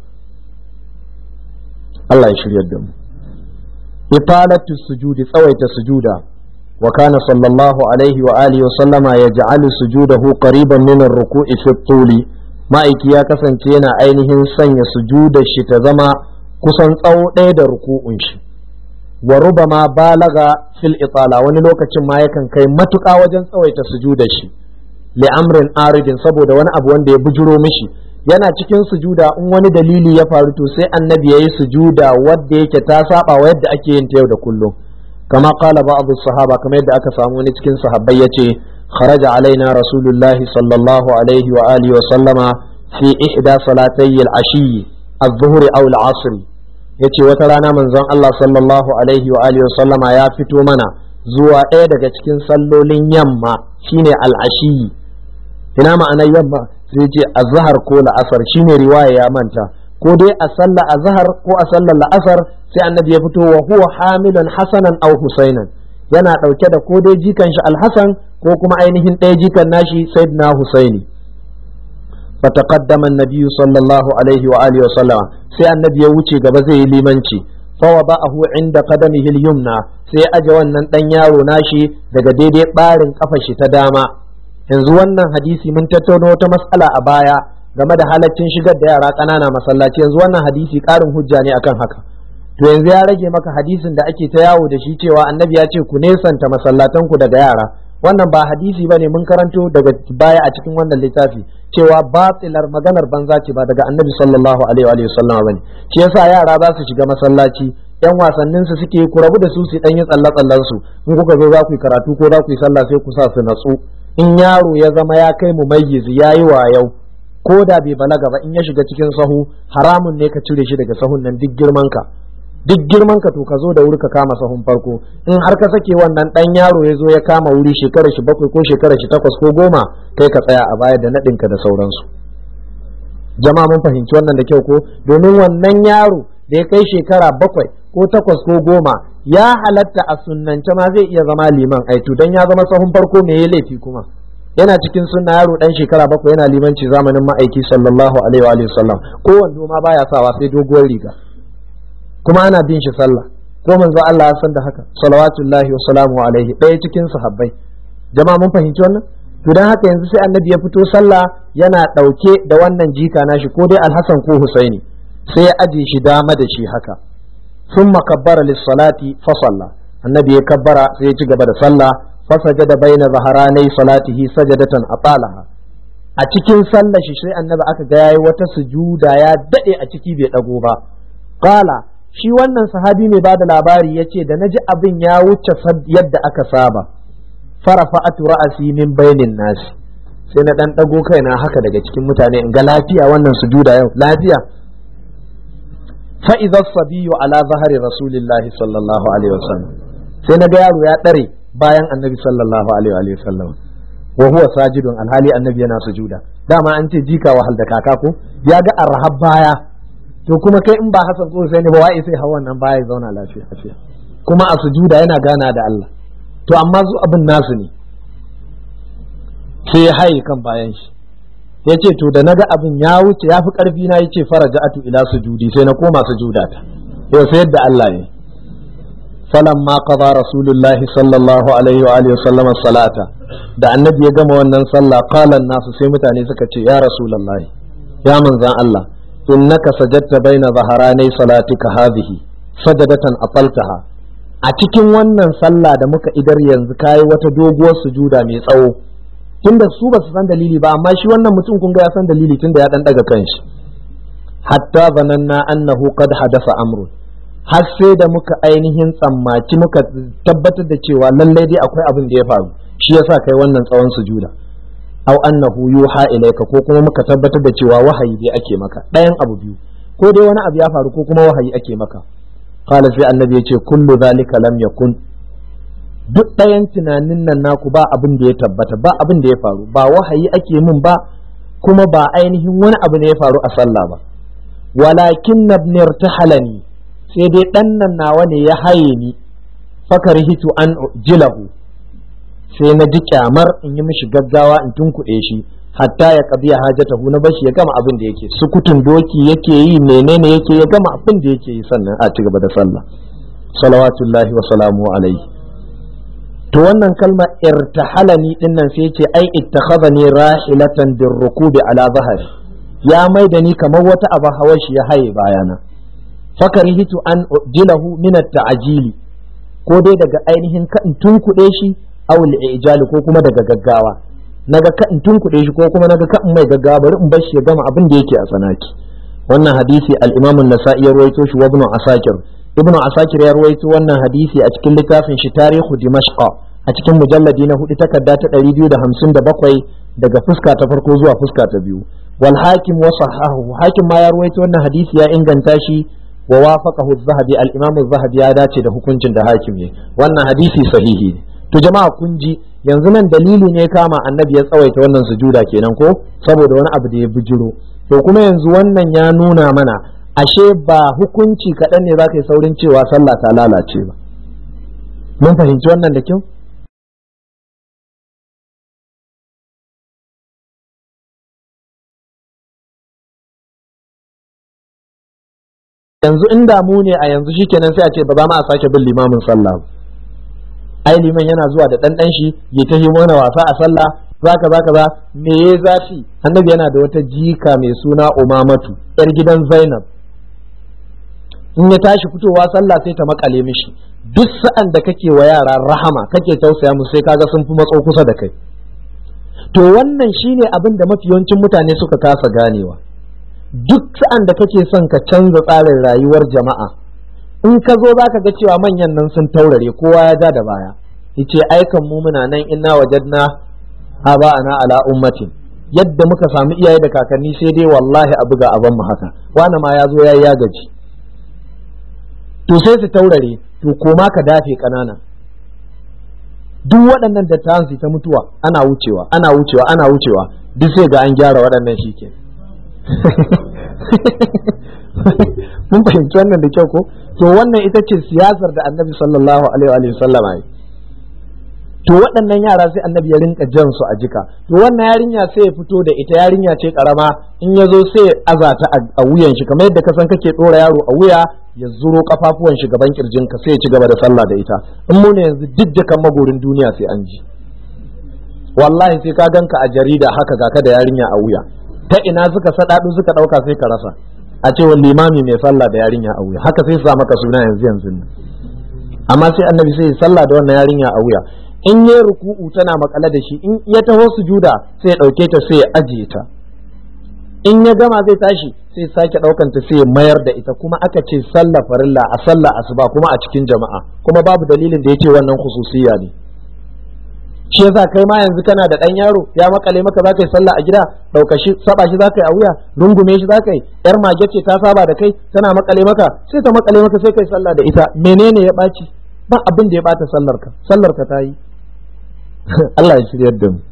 Allah ya shiryar da mu ifalatu sujudi tsawaita sujuda وكان صلى الله عليه وآله وسلم يجعل سجوده قريبا من الركوع في الطول ما ya kasance yana ainihin sanya sujudar shi ta zama kusan tsawo ɗaya da ruku'un shi wa rubama balaga fil itala wani lokacin ma yakan kai matuƙa wajen tsawaita sujudar shi li amrin aridin saboda wani abu wanda ya bujuro mishi yana cikin sujuda in wani dalili ya faru to sai annabi yayi sujuda wadda yake ta saba wa yadda ake yin ta yau da kullum كما قال بعض الصحابة كما يدعى كسامون cikin sahabbai yace خرج علينا رسول الله صلى الله عليه وآله وسلم في إحدى صلاتي العشي الظهر أو العصر yace wata rana manzon Allah sallallahu alaihi wa alihi sallama ya fito mana zuwa ɗaya daga cikin sallolin yamma shine al'ashiyi ina ma'anar yamma sai ce azhar ko la'asar shine riwaya ya manta ko dai a sallar azhar ko a sallar la'asar sai annabi ya fito wa huwa hamilun hasanan aw husainan yana dauke da ko dai jikan shi alhasan ko kuma ainihin ɗaya jikan nashi sayyidina husaini fataqaddama an-nabiy sallallahu alaihi wa alihi wa sallama sai annabi ya wuce gaba zai yi limanci fawada'ahu inda qadamihi al-yumna sai aje wannan dan yaro nashi daga daidai barin kafar shi ta dama yanzu wannan hadisi mun tattauna wata mas'ala a baya game da halaccin shigar da yara ƙanana masallaci yanzu wannan hadisi ƙarin hujja ne akan haka to yanzu ya rage maka hadisin da ake ta yawo da shi cewa annabi ya ce ku nesanta masallatan ku daga yara wannan ba hadisi bane mun karanto daga baya a cikin wannan littafi cewa batilar maganar banza ce ba daga annabi sallallahu alaihi wa sallam bane shi yasa yara za su shiga masallaci yan wasannin su suke ku rabu da su su dan yi tsalle tsallen su in kuka zo za ku yi karatu ko za ku yi sallah sai ku sa su natsu in yaro ya zama ya kai mu mayyizi yayi wayau ko da bai balaga ba in ya shiga cikin sahu haramun ne ka cire shi daga sahun nan duk girman ka duk girman ka to ka zo da wuri ka kama sahun farko in har ka sake wannan dan yaro ya zo ya kama wuri shekarar shi bakwai ko shekarar shi takwas ko goma kai ka tsaya a baya da naɗinka da sauransu jama'a mun fahimci wannan da kyau ko domin wannan yaro da ya kai shekara bakwai ko takwas ko goma ya halatta a sunnance ma zai iya zama liman aitu dan ya zama sahun farko me ya laifi kuma yana cikin sunna yaro dan shekara bakwai yana limanci zamanin ma'aiki sallallahu alaihi wa sallam ko wando ma baya sawa sai doguwar riga kuma ana bin shi sallah ko manzo Allah ya san da haka salawatullahi wa salamu alaihi ɗaya cikin sahabbai jama'a mun fahimci wannan to dan haka yanzu sai annabi ya fito sallah yana ɗauke da wannan jika nashi ko dai alhassan ko husaini sai ya aje shi dama da shi haka thumma kabbara lis-salati fa salla annabi ya kabbara sai ya ci gaba da sallah fa sajada baina zaharanai salatihi sajadatan atalaha a cikin sallar shi sai annabi aka ga yayi wata sujuda ya dade a ciki bai dago ba qala shi wannan sahabi mai bada labari ya ce da na ji abin ya wuce yadda aka saba farafa'atu ra'asi min bainin nasi sai na dan dago kaina haka daga cikin mutane in ga lafiya wannan sujuda yau lafiya fa idza sabiyyu ala zahari rasulillahi sallallahu alaihi wasallam sai na ga yaro ya dare bayan annabi sallallahu alaihi wasallam wa huwa sajidun alhali annabi yana sujuda dama an ce jika wahal da kaka ko ya ga arhab baya to kuma kai in ba Hassan ko sai ne ba wai sai hawan nan baya zauna lafiya lafiya kuma a sujuda yana gana da Allah to amma zu abin nasu ne sai ya haye kan bayan shi ya ce to da naga abin ya wuce ya fi karfi na yace faraja'atu ila sujudi sai na koma sujuda ta yau sai yadda Allah ne falamma qada rasulullahi sallallahu alaihi wa alihi wasallam salata da annabi ya gama wannan sallah qala nasu sai mutane suka ce ya rasulullahi ya manzan Allah innaka sajadta baina zaharanai salatika hadhihi sajadatan ataltaha a cikin wannan sallah da muka idar yanzu kayi wata doguwar sujuda mai tsawo tunda su ba su san dalili ba amma shi wannan mutum kun ga ya san dalili tunda ya dan daga kanshi hatta zananna annahu qad hadasa amrun har sai da muka ainihin tsammaci muka tabbatar da cewa lallai dai akwai abin da ya faru shi yasa kai wannan tsawon sujuda aw annahu yuha ilayka ko kuma muka tabbatar da cewa wahayi dai ake maka ɗayan abu biyu ko dai wani abu ya faru ko kuma wahayi ake maka qala sai annabi ya ce kullu zalika lam yakun duk ɗayan tunanin nan naku ba abin da ya tabbata ba abin da ya faru ba wahayi ake min ba kuma ba ainihin wani abu ne ya faru a sallah ba walakin nabni irtahalani sai dai ɗan nan nawa ne ya haye ni fakarhitu an jilahu sai na ji kyamar in yi mishi gaggawa in tunkuɗe shi hatta ya qadiya hajatahu na bashi ya gama abin da yake sukutun doki yake yi menene yake ya gama abin da yake yi sannan a ci gaba da sallah salawatullahi wa salamu alaihi to wannan kalma irtahalani din nan sai ce ai ittakhadhani rahilatan birrukubi ala zahari ya mai da ni kamar wata abu hawa shi ya haye bayana fakarihitu an ujilahu min at-ta'jili ko dai daga ainihin ka in tunkuɗe shi aw al ko kuma daga gaggawa naga ka in tunkuɗe shi ko kuma naga ka in mai gaggawa bari in bar shi ya gama abin da yake a tsanaki wannan hadisi al-Imam an-Nasa'i ya rawaito shi wa Ibn Asakir Ibn Asakir ya rawaito wannan hadisi a cikin littafin shi Tarihu Dimashq a cikin mujalladi na hudu takarda ta 257 daga fuska ta farko zuwa fuska ta biyu wal hakim wa sahahu hakim ma ya rawaito wannan hadisi ya inganta shi wa wafaqahu az-zahabi al-imam az-zahabi ya dace da hukuncin da hakim ne wannan hadisi sahihi ne to jama'a kun ji yanzu nan dalili ne kama annabi ya tsawaita wannan sujuda kenan ko saboda wani abu da ya bijiro to kuma yanzu wannan ya nuna mana ashe ba hukunci kaɗan ne za ka yi saurin cewa sallah ta lalace ba mun fahimci wannan da kyau yanzu inda mu ne a yanzu shikenan sai a ce ba za mu a sake bin limamin sallah ai liman yana zuwa da ɗanɗan shi ya ta mana wasa a sallah zaka zaka za me ya zafi annabi yana da wata jika mai suna umamatu yar gidan zainab in ya tashi fitowa sallah sai ta makale mishi duk sa'an da kake wa yara rahama kake tausaya musu sai kaga sun fi matso kusa da kai to wannan shine abin da mafi yawancin mutane suka kasa ganewa duk sa'an da kake son ka canza tsarin rayuwar jama'a in ka zo za ka ga cewa manyan nan sun taurare kowa ya ja da baya yace aikan mu muna nan inna wajadna ana ala ummatin yadda muka samu iyaye da kakanni sai dai wallahi a buga aban mu haka wani ma ya zo ya ya gaji to sai su taurare to koma ka dafe kanana duk waɗannan dattawan su ta mutuwa ana wucewa ana wucewa ana wucewa duk sai ga an gyara waɗannan shi ke mun fahimci wannan da kyau ko to wannan ita ce siyasar da annabi sallallahu alaihi wa sallam yi to waɗannan yara sai annabi ya rinka jan su a jika to wannan yarinya sai ya fito da ita yarinya ce karama in ya zo sai ya azata a wuyan shi kamar yadda ka san kake ɗora yaro a wuya ya zuro kafafuwan shi gaban kirjinka sai ya ci gaba da sallah da ita in mu ne yanzu duk da kan magorin duniya sai an ji wallahi sai ka ganka a jarida haka ga ka da yarinya a wuya ta ina suka sadadu suka dauka sai ka rasa a ce wani limami mai sallah da yarinya a wuya haka sai su sa maka suna yanzu yanzu amma sai annabi sai ya sallah da wannan yarinya a wuya in ya ruku'u tana makale da shi in ya taho sujuda sai ya dauke ta sai ya ajiye ta in ya gama zai tashi sai sake daukan ta sai ya mayar da ita kuma aka ce sallah farilla a sallah asuba kuma a cikin jama'a kuma babu dalilin da ya ce wannan khususiyya ne shi yasa kai ma yanzu kana da dan yaro ya makale maka zaka yi sallah a gida dauka shi saba shi zaka yi a wuya rungume shi zaka yi yar mage ce ta saba da kai tana makale maka sai ta makale maka sai kai sallah da ita menene ya baci ba abin da ya bata sallar ka sallar ka ta yi Allah ya shiryar da mu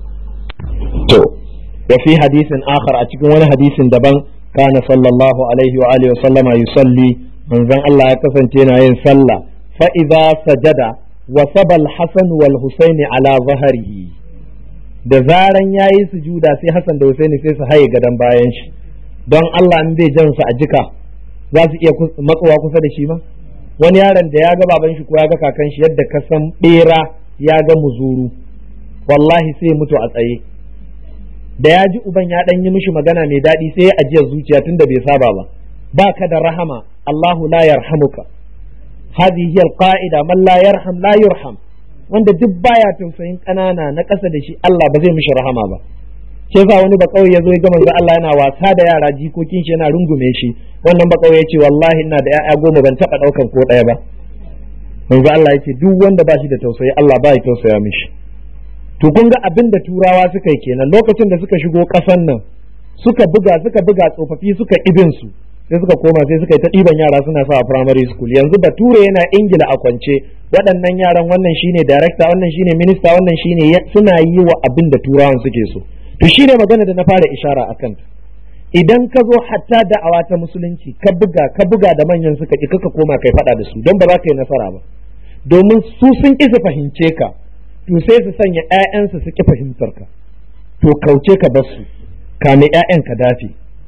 to wa fi hadisin akhar a cikin wani hadisin daban kana sallallahu alaihi wa alihi wa sallama yusalli manzon Allah ya kasance yana yin sallah fa idza sajada wa sabal hasan wal husaini ala zahrihi da zaran yayi sujuda sai Hassan da Husaini sai su haye gadan bayan shi don Allah in zai jan su a jika za su iya matsowa kusa da shi ma wani yaron da ya ga baban shi ko ya ga kakan shi yadda ka san bera ya ga muzuru wallahi sai mutu a tsaye da ya ji uban ya dan yi mishi magana mai daɗi sai ya ajiye zuciya tunda bai saba ba ba ka da rahama Allahu la yarhamuka hadhihi hiya alqa'ida man la yarham la yurham wanda duk baya tausayin ƙanana na ƙasa da shi Allah ba zai mishi rahama ba shi yasa wani ba kauye yazo ya ga manzo Allah yana wasa da yara jikokin shi yana rungume shi wannan ba kauye yace wallahi ina da ƴaƴa goma ban taba daukan ko ɗaya ba manzo Allah yace duk wanda ba shi da tausayi Allah ba ya tausaya mishi to kun ga abin da turawa suka yi kenan lokacin da suka shigo ƙasan nan suka buga suka buga tsofaffi suka ibin su sai suka koma sai suka yi ta ɗiban yara suna sa a primary school yanzu bature yana ingila a kwance waɗannan yaran wannan shine director wannan shine minister wannan shine suna yi wa abin da turawan suke so to shine magana da na fara ishara a kanta idan ka zo hatta da'awa ta musulunci ka buga ka buga da manyan suka ki kaka koma kai faɗa da su don ba za ka yi nasara ba domin su sun ƙi su fahimce ka to sai su sanya ƴaƴansu su ƙi fahimtar ka to kauce ka bar su kame ƴaƴan ka dafe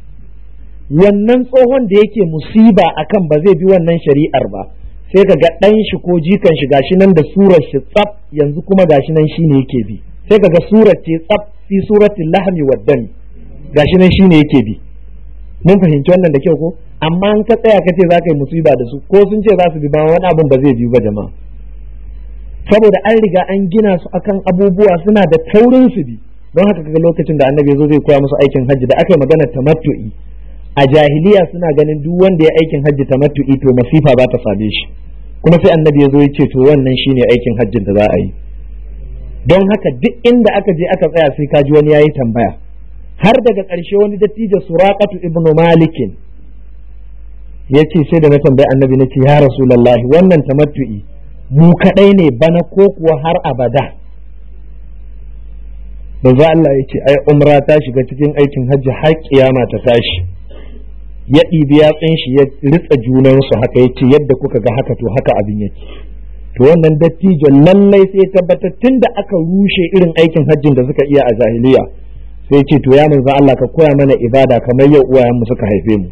wannan tsohon da yake musiba akan ba zai bi wannan shari'ar ba sai ka ga ɗan shi ko jikan shi gashi nan da surar shi tsaf yanzu kuma gashi nan shine yake bi sai ka ga surar ce tsaf fi suratul lahmi wad dami gashi nan shine yake bi mun fahimci wannan da kyau ko amma in ka tsaya ka ce za ka yi musiba da su ko sun ce za su bi ba wani abin ba zai biyu ba jama'a saboda an riga an gina su akan abubuwa suna da taurin su bi don haka kaga lokacin da annabi zo zai koya musu aikin hajji da aka yi magana tamattu'i a jahiliya suna ganin duk wanda ya aikin hajji tamattu'i to masifa ba ta same shi kuma sai annabi ya zo ya ce to wannan shine aikin hajjin da za a yi don haka duk inda aka je aka tsaya sai kaji wani yayi tambaya har daga ƙarshe wani dattijo suraqatu ibnu malikin ya ce sai da na tambayi annabi na ce ya rasulullahi wannan tamattu'i mu kadai ne bana ko kuwa har abada manzo Allah ya ce ai umra ta shiga cikin aikin hajji har kiyama ta tashi ya ɗibi yatsun shi ya ritsa junansu haka ya ce yadda kuka ga haka to haka abin yake to wannan dattijo lallai sai ya tabbatar tun da aka rushe irin aikin hajjin da suka iya a jahiliya sai ce to ya manzo Allah ka koya mana ibada kamar yau uwayenmu suka haife mu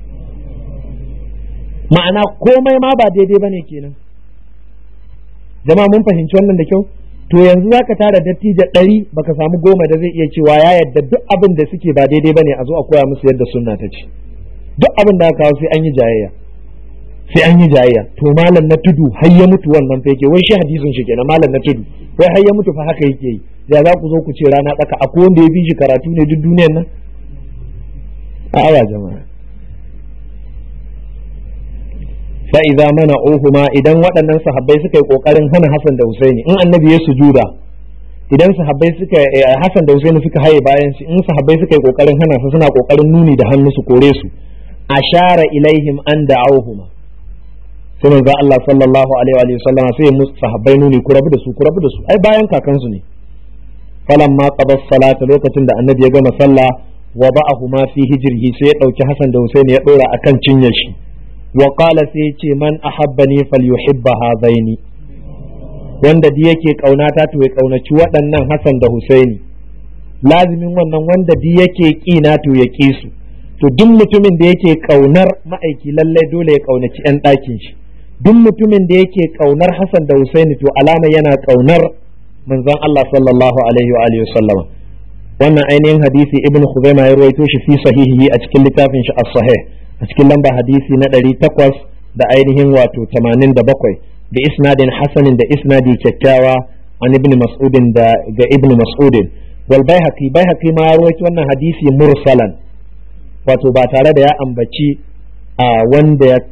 ma'ana komai ma ba daidai bane kenan jama'a mun fahimci wannan da kyau to yanzu zaka tara dattijo ɗari baka samu goma da zai iya cewa ya yadda duk abin da suke ba daidai bane a zo a koya musu yadda sunna ta ce duk abin da aka kawo sai an yi jayayya sai an yi jayayya to malam na tudu har ya mutu wannan fa yake wai shi hadisin shi kenan malam na tudu wai har ya mutu fa haka yake yi da za ku zo ku ce rana tsaka akwai wanda ya bi shi karatu ne duk duniyar nan a awa jama'a fa idza mana'uhuma idan waɗannan sahabbai suka yi kokarin hana Hassan da Husaini in annabi ya sujuda idan sahabbai suka Hassan da Husaini suka haye bayan shi in sahabbai suka yi kokarin hana su suna kokarin nuni da hannu su kore su ashara ilaihim an da'awhuma sai manzo Allah sallallahu alaihi wa sallam sai musu sahabbai nuni ku rabu da su ku rabu da su ai bayan kakansu ne falamma qada salata lokacin da annabi ya gama sallah wa ba'ahuma fi hijrihi sai ya dauki Hassan da Husaini ya dora akan cinyar shi wa qala sai ya ce man ahabbani falyuhibba hadaini wanda di yake kaunata to ya kaunaci waɗannan Hassan da Husaini lazimin wannan wanda di yake ƙina to ya ƙi su to duk mutumin da yake kaunar ma'aiki lallai dole ya kaunaci 'yan ɗakin shi duk mutumin da yake kaunar Hassan da Husaini to alama yana kaunar manzon Allah sallallahu alaihi wa alihi sallama wannan ainihin hadisi ibn Khuzaima ya ruwaito shi fi sahihi a cikin littafin shi as-sahih a cikin lamba hadisi na 800 da ainihin wato 87 da isnadin hasanin da isnadi kyakkyawa an ibn mas'udin da ga ibn mas'udin wal baihaqi baihaqi ma ya ruwaito wannan hadisi mursalan wato ba tare da ya ambaci a wanda ya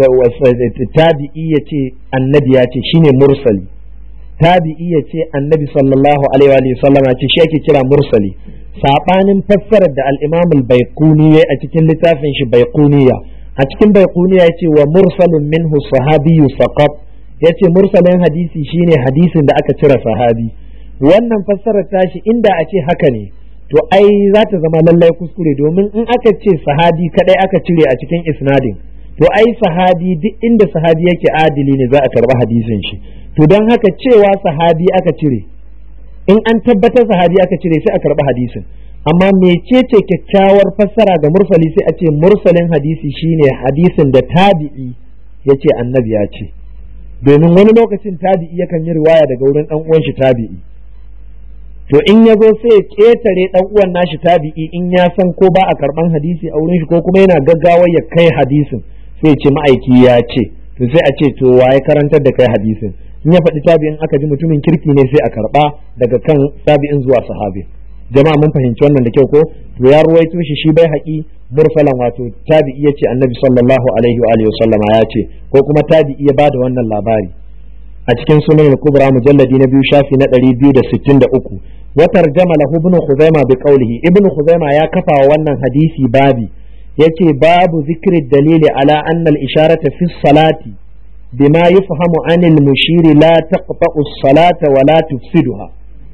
tabi'i ya ce annabi ya ce shine mursali tabi'i ya ce annabi sallallahu alaihi wa sallama ce shi ake kira mursali sabanin fassarar da al-imam al-baiquni a cikin littafin shi baiquniya a cikin baiquniya yace wa mursalun minhu sahabiyyu saqat yace mursalin hadisi shine hadisin da aka cire sahabi wannan fassarar tashi inda a ce haka ne to ai za ta zama lallai kuskure domin in aka ce sahabi kadai aka cire a cikin isnadin to ai sahabi duk inda sahabi yake adili ne za a karba hadisin shi to don haka cewa sahabi aka cire in an tabbatar sahabi aka cire sai a karba hadisin amma mecece kyakkyawar fassara ga mursali sai a ce mursalin hadisi shine hadisin da tabi'i ya ce annabi ya ce domin wani lokacin tabi'i yakan yi riwaya daga wurin dan uwan shi tabi'i to in ya zo sai ya ƙetare ɗan uwan nashi tabi'i in ya san ko ba a karɓan hadisi a wurin shi ko kuma yana gaggawa ya kai hadisin sai ya ce ma'aiki ya ce to sai a ce to waye karantar da kai hadisin in ya faɗi tabi'in aka ji mutumin kirki ne sai a karɓa daga kan tabi'in zuwa sahabi jama'a mun fahimci wannan da kyau ko to ya ruwaito shi shi bai haƙi mursalan wato tabi'i ya ce annabi sallallahu alaihi wa alihi sallama ya ce ko kuma tabi'i ya bada wannan labari a cikin sunan al-kubra mujalladi na biyu shafi na 263 wa tarjama lahu ibn khuzaima bi qawlihi ibn khuzaima ya kafa wannan hadisi babi yace babu zikri dalili ala anna al-isharata fi salati bima yufhamu an al-mushiri la taqta'u as-salata wa la tufsiduha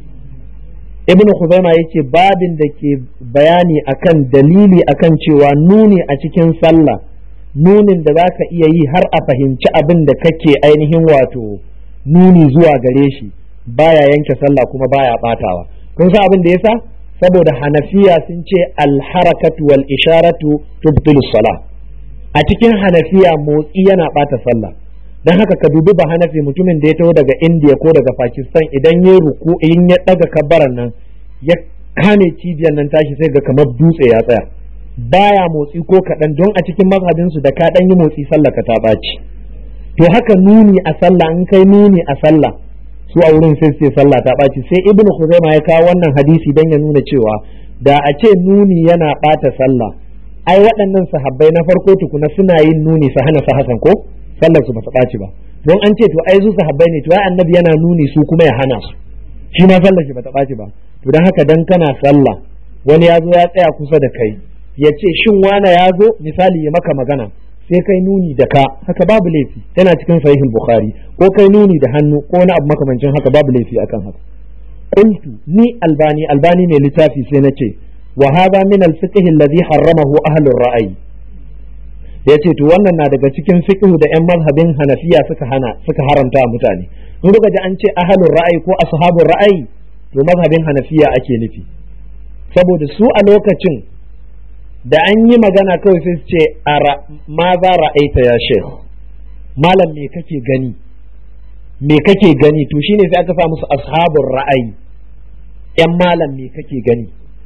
ibn khuzaima yace babin da ke bayani akan dalili akan cewa nuni a cikin sallah nunin da zaka iya yi har a fahimci abin da kake ainihin wato nuni zuwa gare shi baya yanke sallah kuma baya batawa kun san abin da yasa saboda hanafiya sun ce alharakatu wal isharatu tubtilu salah a cikin hanafiya motsi yana bata sallah dan haka ka dubi ba hanafi mutumin da ya taho daga indiya ko daga pakistan idan ya ruku in ya daga kabbaran nan ya kame cibiyar nan tashi sai ga kamar dutse ya tsaya baya motsi ko kaɗan don a cikin mazhabinsu da ka ɗan yi motsi sallah ka ta ɓaci to haka nuni a sallah in kai nuni a sallah su a wurin sai sai sallah ta ɓaci sai ibn khuzaima ya kawo wannan hadisi dan ya nuna cewa da a ce nuni yana ɓata sallah ai waɗannan sahabbai na farko tukuna suna yin nuni su hana su hasan ko sallar su ba ta ɓaci ba don an ce to ai su sahabbai ne to ai annabi yana nuni su kuma ya hana su shi ma sallar shi ba ta ɓaci ba to dan haka dan kana sallah wani ya zo ya tsaya kusa da kai ya ce shin wana ya zo misali ya maka magana sai kai nuni da ka haka babu laifi yana cikin sahihul bukhari ko kai nuni da hannu ko wani abu makamancin haka babu laifi akan haka qultu ni albani albani ne littafi sai nace wa hadha min al-fiqh alladhi harramahu ahlur ra'ayi yace to wannan na daga cikin fiqh da yan mazhabin hanafiya suka hana suka haramta mutane in kuka ji an ce ahlur ra'ayi ko ashabur ra'ayi to mazhabin hanafiya ake nufi saboda su a lokacin da an yi magana kawai sai su ce ma za ra'aita ya shekh malam me kake gani me kake gani to shine sai aka sa musu ashabun ra'ayi yan malam me kake gani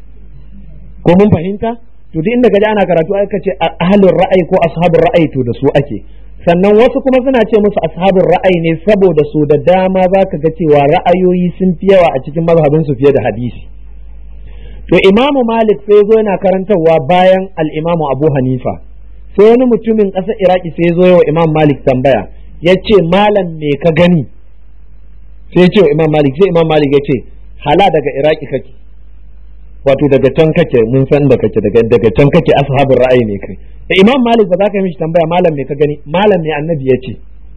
ko mun fahimta to duk inda gaji ana karatu aka ce ahlul ra'ayi ko ashabun ra'ayi to da su ake sannan wasu kuma suna ce musu ashabun ra'ayi ne saboda su da dama zaka ga cewa ra'ayoyi sun fi yawa a cikin mazhabin su fiye da hadisi to imamu malik sai zo yana karantarwa bayan al'imamu abu hanifa sai wani mutumin ƙasar iraki sai ya zo wa imam malik tambaya ya ce malam me ka gani sai ya ce wa imam malik sai imam malik ya ce hala daga iraki kake wato daga can kake mun san da kake daga daga can kake ashabin ra'ayi ne kai da imam malik ba za ka yi mishi tambaya malam me ka gani malam me annabi ya ce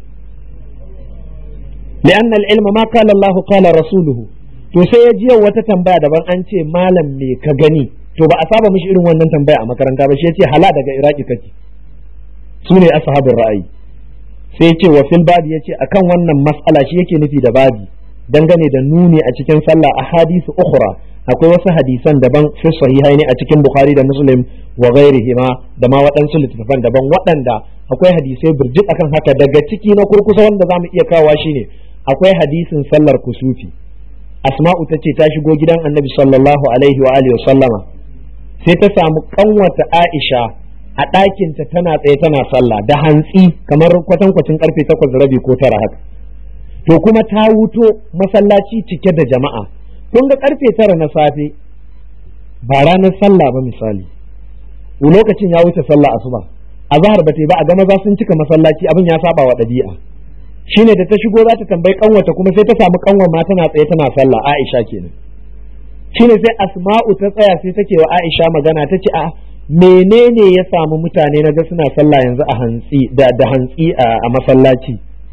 لأن العلم ما قال الله قال رسوله to sai ya jiya wata tambaya daban an ce malam me ka gani to ba a saba mishi irin wannan tambaya a makaranta ba shi ya ce hala daga iraki kake su ne ashabin ra'ayi sai ya ce wa fil babi ya ce akan wannan mas'ala shi yake nufi da babi dangane da nuni a cikin sallah a hadisu ukhra akwai wasu hadisan daban fi sahihai ne a cikin bukhari da muslim wa ghairihima da ma waɗansu littattafan daban waɗanda akwai hadisai birjik akan haka daga ciki na kurkusa wanda zamu iya kawa shine akwai hadisin sallar kusufi asma'u ta ce ta shigo gidan annabi sallallahu alaihi wa alihi sallama sai ta samu kanwata aisha a ɗakinta tana tsaye tana sallah da hantsi kamar kwatankwacin karfe takwas rabi ko tara haka to kuma ta wuto masallaci cike da jama'a kun ga karfe tara na safe ba ranar sallah ba misali lokacin ya wuce sallah asuba a zahar ba ba a ga maza sun cika masallaci abin ya saba wa ɗabi'a shine da ta shigo za ta tambayi kanwata kuma sai ta samu kanwar ma tana tsaye tana sallah Aisha kenan shine sai Asma'u ta tsaya sai take wa Aisha magana ta ce a menene ya samu mutane na ga suna sallah yanzu a hantsi da da hantsi a masallaci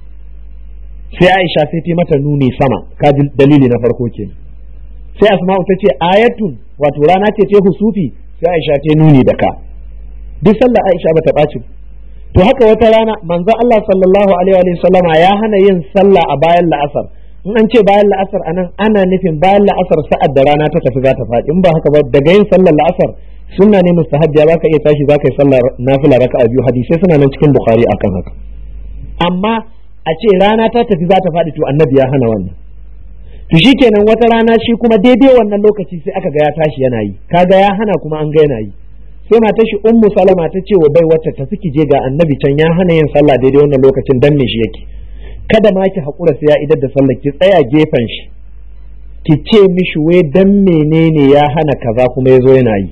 sai Aisha sai ta mata nuni sama ka dalili na farko kenan sai Asma'u ta ce ayatun wato rana ce ce husufi sai Aisha ta nuni da ka duk sallah Aisha bata ɓaci to haka wata rana manzo Allah sallallahu alaihi wa sallama ya hana yin sallah a bayan la'asar in an ce bayan la'asar anan ana nufin bayan la'asar sa'ad da rana ta tafi za ta faɗi in ba haka ba daga yin sallar la'asar sunna ne mustahabbiya za ka iya tashi za ka yi sallar nafila raka'a biyu hadisai suna nan cikin bukhari akan haka amma a ce rana ta tafi za ta faɗi to annabi ya hana wannan to shikenan wata rana shi kuma daidai wannan lokaci sai aka ga ya tashi yana yi kaga ya hana kuma an ga yana yi sai mata shi ummu salama ta ce wa bai wata tafi ki je ga annabi can ya hana yin sallah daidai wannan lokacin dan me shi yake kada ma ki haƙura sai ya idar da sallah ki tsaya gefen shi ki ce mishi wai dan menene ya hana kaza kuma ya zo yana yi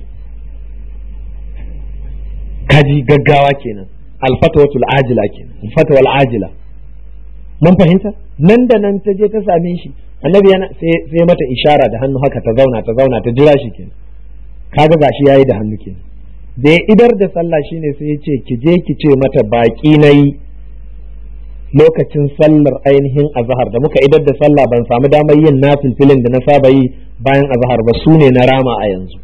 kaji gaggawa kenan alfatwatul ajila kenan alfatwal ajila mun fahimta nan da nan ta je ta same shi annabi yana sai mata ishara da hannu haka ta zauna ta zauna ta jira shi kenan kaga gashi yayi da hannu kenan da ya idar da sallah shine sai ya ce ki je ki ce mata baki nayi lokacin sallar ainihin azhar da muka idar da sallah ban samu damar yin nafilfilin da na saba yi bayan azhar ba su ne na rama a yanzu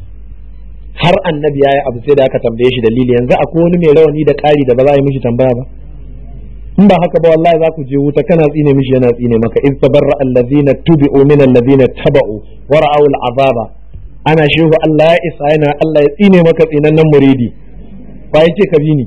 har annabi ya yi abu sai da aka tambaye shi dalili yanzu akwai wani mai rawani da ƙari da ba za a yi mishi tambaya ba in ba haka ba wallahi za ku je wuta kana tsine mishi yana tsine maka iz tabarra allazina tubi'u min allazina taba'u wa ra'aw al'azaba ana shehu Allah ya isa yana Allah ya tsine maka tsinannen muridi ba yace ka bi ni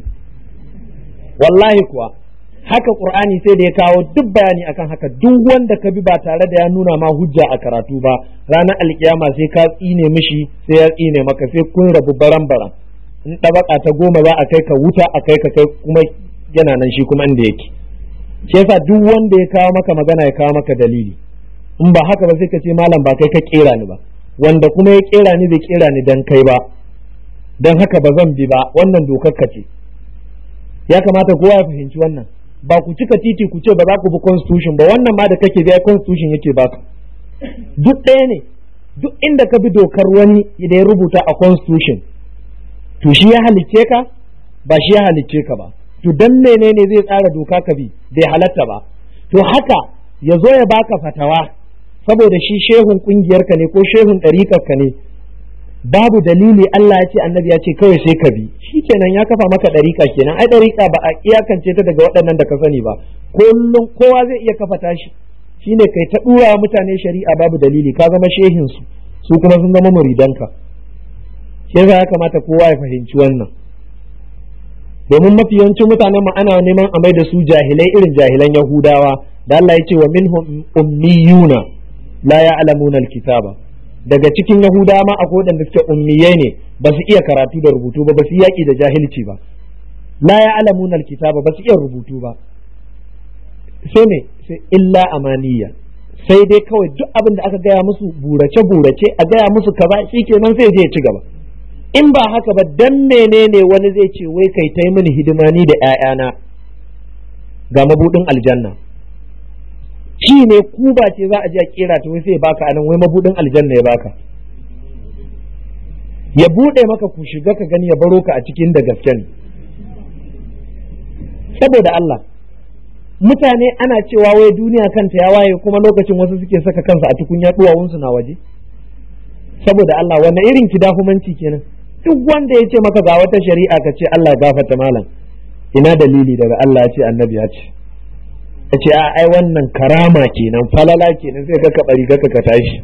wallahi kuwa haka qur'ani sai da ya kawo duk bayani akan haka duk wanda ka bi ba tare da ya nuna ma hujja a karatu ba ranar alkiyama sai ka tsine mishi sai ya tsine maka sai kun rabu baran baran in ɗabaka ta goma za a kai ka wuta a kai ka kai kuma yana nan shi kuma inda yake shi yasa duk wanda ya kawo maka magana ya kawo maka dalili in ba haka ba sai ka ce malam ba kai ka kera ni ba wanda kuma ya kera ni bai kera ni dan kai ba dan haka ba zan bi ba wannan dokar ka ce ya kamata kowa ya fahimci wannan ba ku cika titi ku ce ba za ku bi constitution ba wannan ma da kake biya constitution yake baka duk ɗaya ne duk inda ka bi dokar wani da ya rubuta a constitution to shi ya halicce ka ba shi ya halicce ka ba to dan menene zai tsara doka ka bi bai halatta ba to haka ya zo ya baka fatawa saboda shi shehun kungiyar ka ne ko shehun ɗariƙar ka ne babu dalili Allah ya ce annabi ya ce kawai sai ka bi shi kenan ya kafa maka ɗariƙa kenan ai ɗariƙa ba a iyakance ta daga waɗannan da ka sani ba kullum kowa zai iya kafa tashi shine kai ta ɗura mutane shari'a babu dalili ka zama shehin su su kuma sun zama muridanka shi ya kamata kowa ya fahimci wannan domin mafi yawancin mutanen mu ana neman a mai da su jahilai irin jahilan yahudawa da Allah ya ce wa minhum ummiyuna la ya'lamuna alkitaba daga cikin yahudawa ma akwai waɗanda suke ummiyai ne ba su iya karatu da rubutu ba ba su yaƙi da jahilci ba la ya'lamuna alkitaba ba su iya rubutu ba sai ne sai illa amaniya sai dai kawai duk abin da aka gaya musu burace burace a gaya musu kaza shikenan sai je ya ci gaba in ba haka ba dan menene wani zai ce wai kai ta mini hidima ni da ‘ya'yana ga mabudin aljanna ci ne ku ba ce za a je a kera ta wai sai baka anan wai mabudin aljanna ya baka ya bude maka ku shiga ka gani ya baro ka a cikin da gaske ne saboda Allah mutane ana cewa wai duniya kanta ya waye kuma lokacin wasu suke saka kansa a tukunya duwawunsu na waje saboda Allah wanne irin kidahumanci kenan duk wanda ya ce maka ga wata shari'a ka ce Allah gafata malam ina dalili daga Allah ya ce annabi ya ce ya ce a ai wannan karama kenan falala kenan sai ka bari ka ka tashi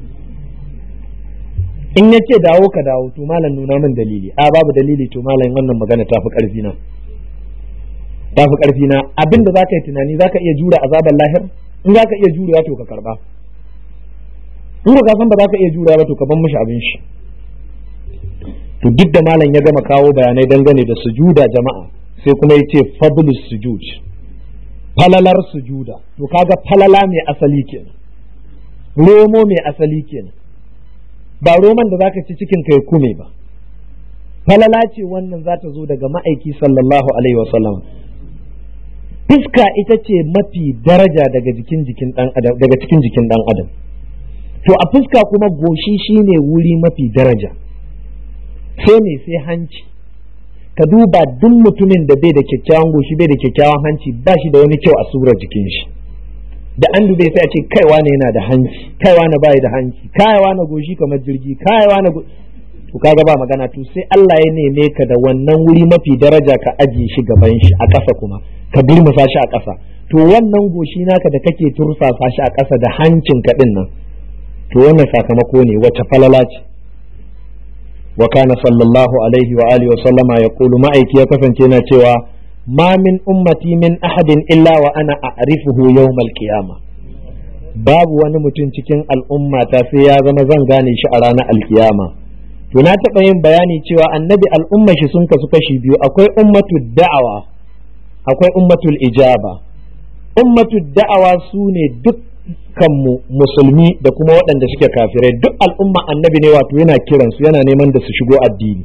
in ya ce dawo ka dawo to malam nuna min dalili a babu dalili to malam wannan magana ta fi karfi na ta fi karfi na abin da zaka yi tunani zaka iya jura azabar lahir in zaka iya jurewa to ka karba in ka san ba zaka iya jura ba to ka ban mishi abin shi to duk da malam ya gama kawo bayanai dangane da sujuda jama'a sai kuma ya ce fadlus sujud falalar sujuda to kaga falala mai asali kenan romo mai asali kenan ba roman da zaka ci cikin kai kume ba falala ce wannan za ta zo daga ma'aiki sallallahu alaihi wasallam fuska ita ce mafi daraja daga jikin jikin dan adam daga cikin jikin dan adam to a fuska kuma goshi shine wuri mafi daraja sai ne sai hanci ka duba duk mutumin da bai da kyakkyawan goshi bai da kyakkyawan hanci ba shi da wani kyau a surar jikin shi da an dube sai a ce kaiwa ne yana da hanci kaiwa na bai da hanci kaiwa na goshi kamar jirgi kaiwa na to kaga ba magana to sai Allah ya neme ka da wannan wuri mafi daraja ka ajiye shi gaban shi a ƙasa kuma ka durmusa shi a ƙasa to wannan goshi naka da kake tursasa shi a ƙasa da hancin ka din nan to wannan sakamako ne wacce falala ce wa kana sallallahu alaihi wa alihi wa sallama yaqulu ma'aiki ya kasance yana cewa ma min ummati min ahadin illa wa ana a'rifuhu yawmal qiyamah babu wani mutum cikin al'ummata sai ya zama zan gane shi a ranar alkiyama to na taɓa yin bayani cewa annabi al'umma shi sun kasu kashi biyu akwai ummatul da'awa akwai ummatul ijaba ummatul da'awa su ne dukkanmu musulmi da kuma waɗanda suke kafirai duk al'umma annabi ne wato yana kiransu yana neman da su shigo addini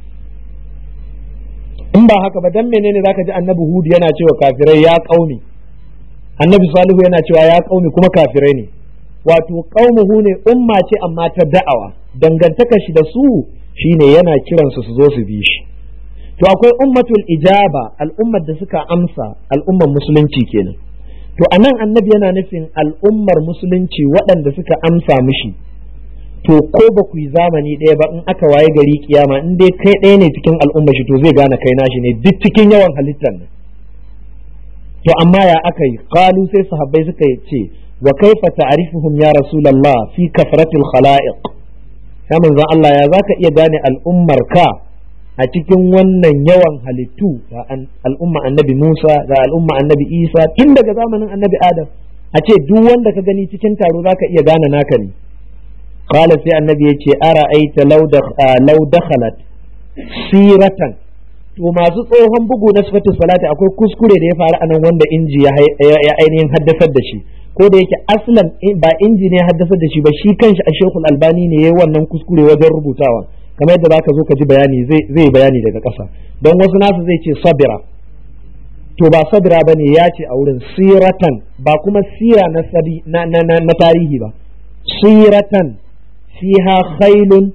in ba haka ba dan menene zaka ji annabi hudu yana cewa kafirai ya kauni annabi salihu yana cewa ya kauni kuma kafirai ne wato qaumuhu ne umma ce amma ta da'awa dangantaka shi da su shine yana kiransu su zo su bi shi to akwai ummatul ijaba al'ummar da suka amsa al'ummar musulunci kenan to anan annabi yana nufin al'ummar musulunci waɗanda suka amsa mishi to ko ba ku yi zamani ɗaya ba in aka waye gari kiyama in dai kai ɗaya ne cikin al'ummar shi to zai gane kai nashi ne duk cikin yawan halittar nan to amma ya aka yi qalu sai sahabbai suka ce wa kaifa ta'rifuhum ya rasulullah fi kafratil khala'iq sai manzon Allah ya zaka iya gane al'ummar ka a cikin wannan yawan halittu ga al'umma annabi Musa ga al'umma annabi Isa tun daga zamanin annabi Adam a ce duk wanda ka gani cikin taro zaka iya gane naka ne qala sai annabi ya ce ara aita law dakhalat siratan to masu tsohon bugu na sifatu salati akwai kuskure da ya faru a nan wanda inji ya ainihin haddasar da shi ko da yake aslan ba inji ne haddasa da shi ba shi kanshi a shekul albani ne yayi wannan kuskure wajen rubutawa kamar yadda zaka zo ka ji bayani zai bayani daga ƙasa don wasu nasu zai ce sabira to ba sabira bane ya ce a wurin siratan ba kuma sira na na, na, na, tarihi ba siratan fiha khailun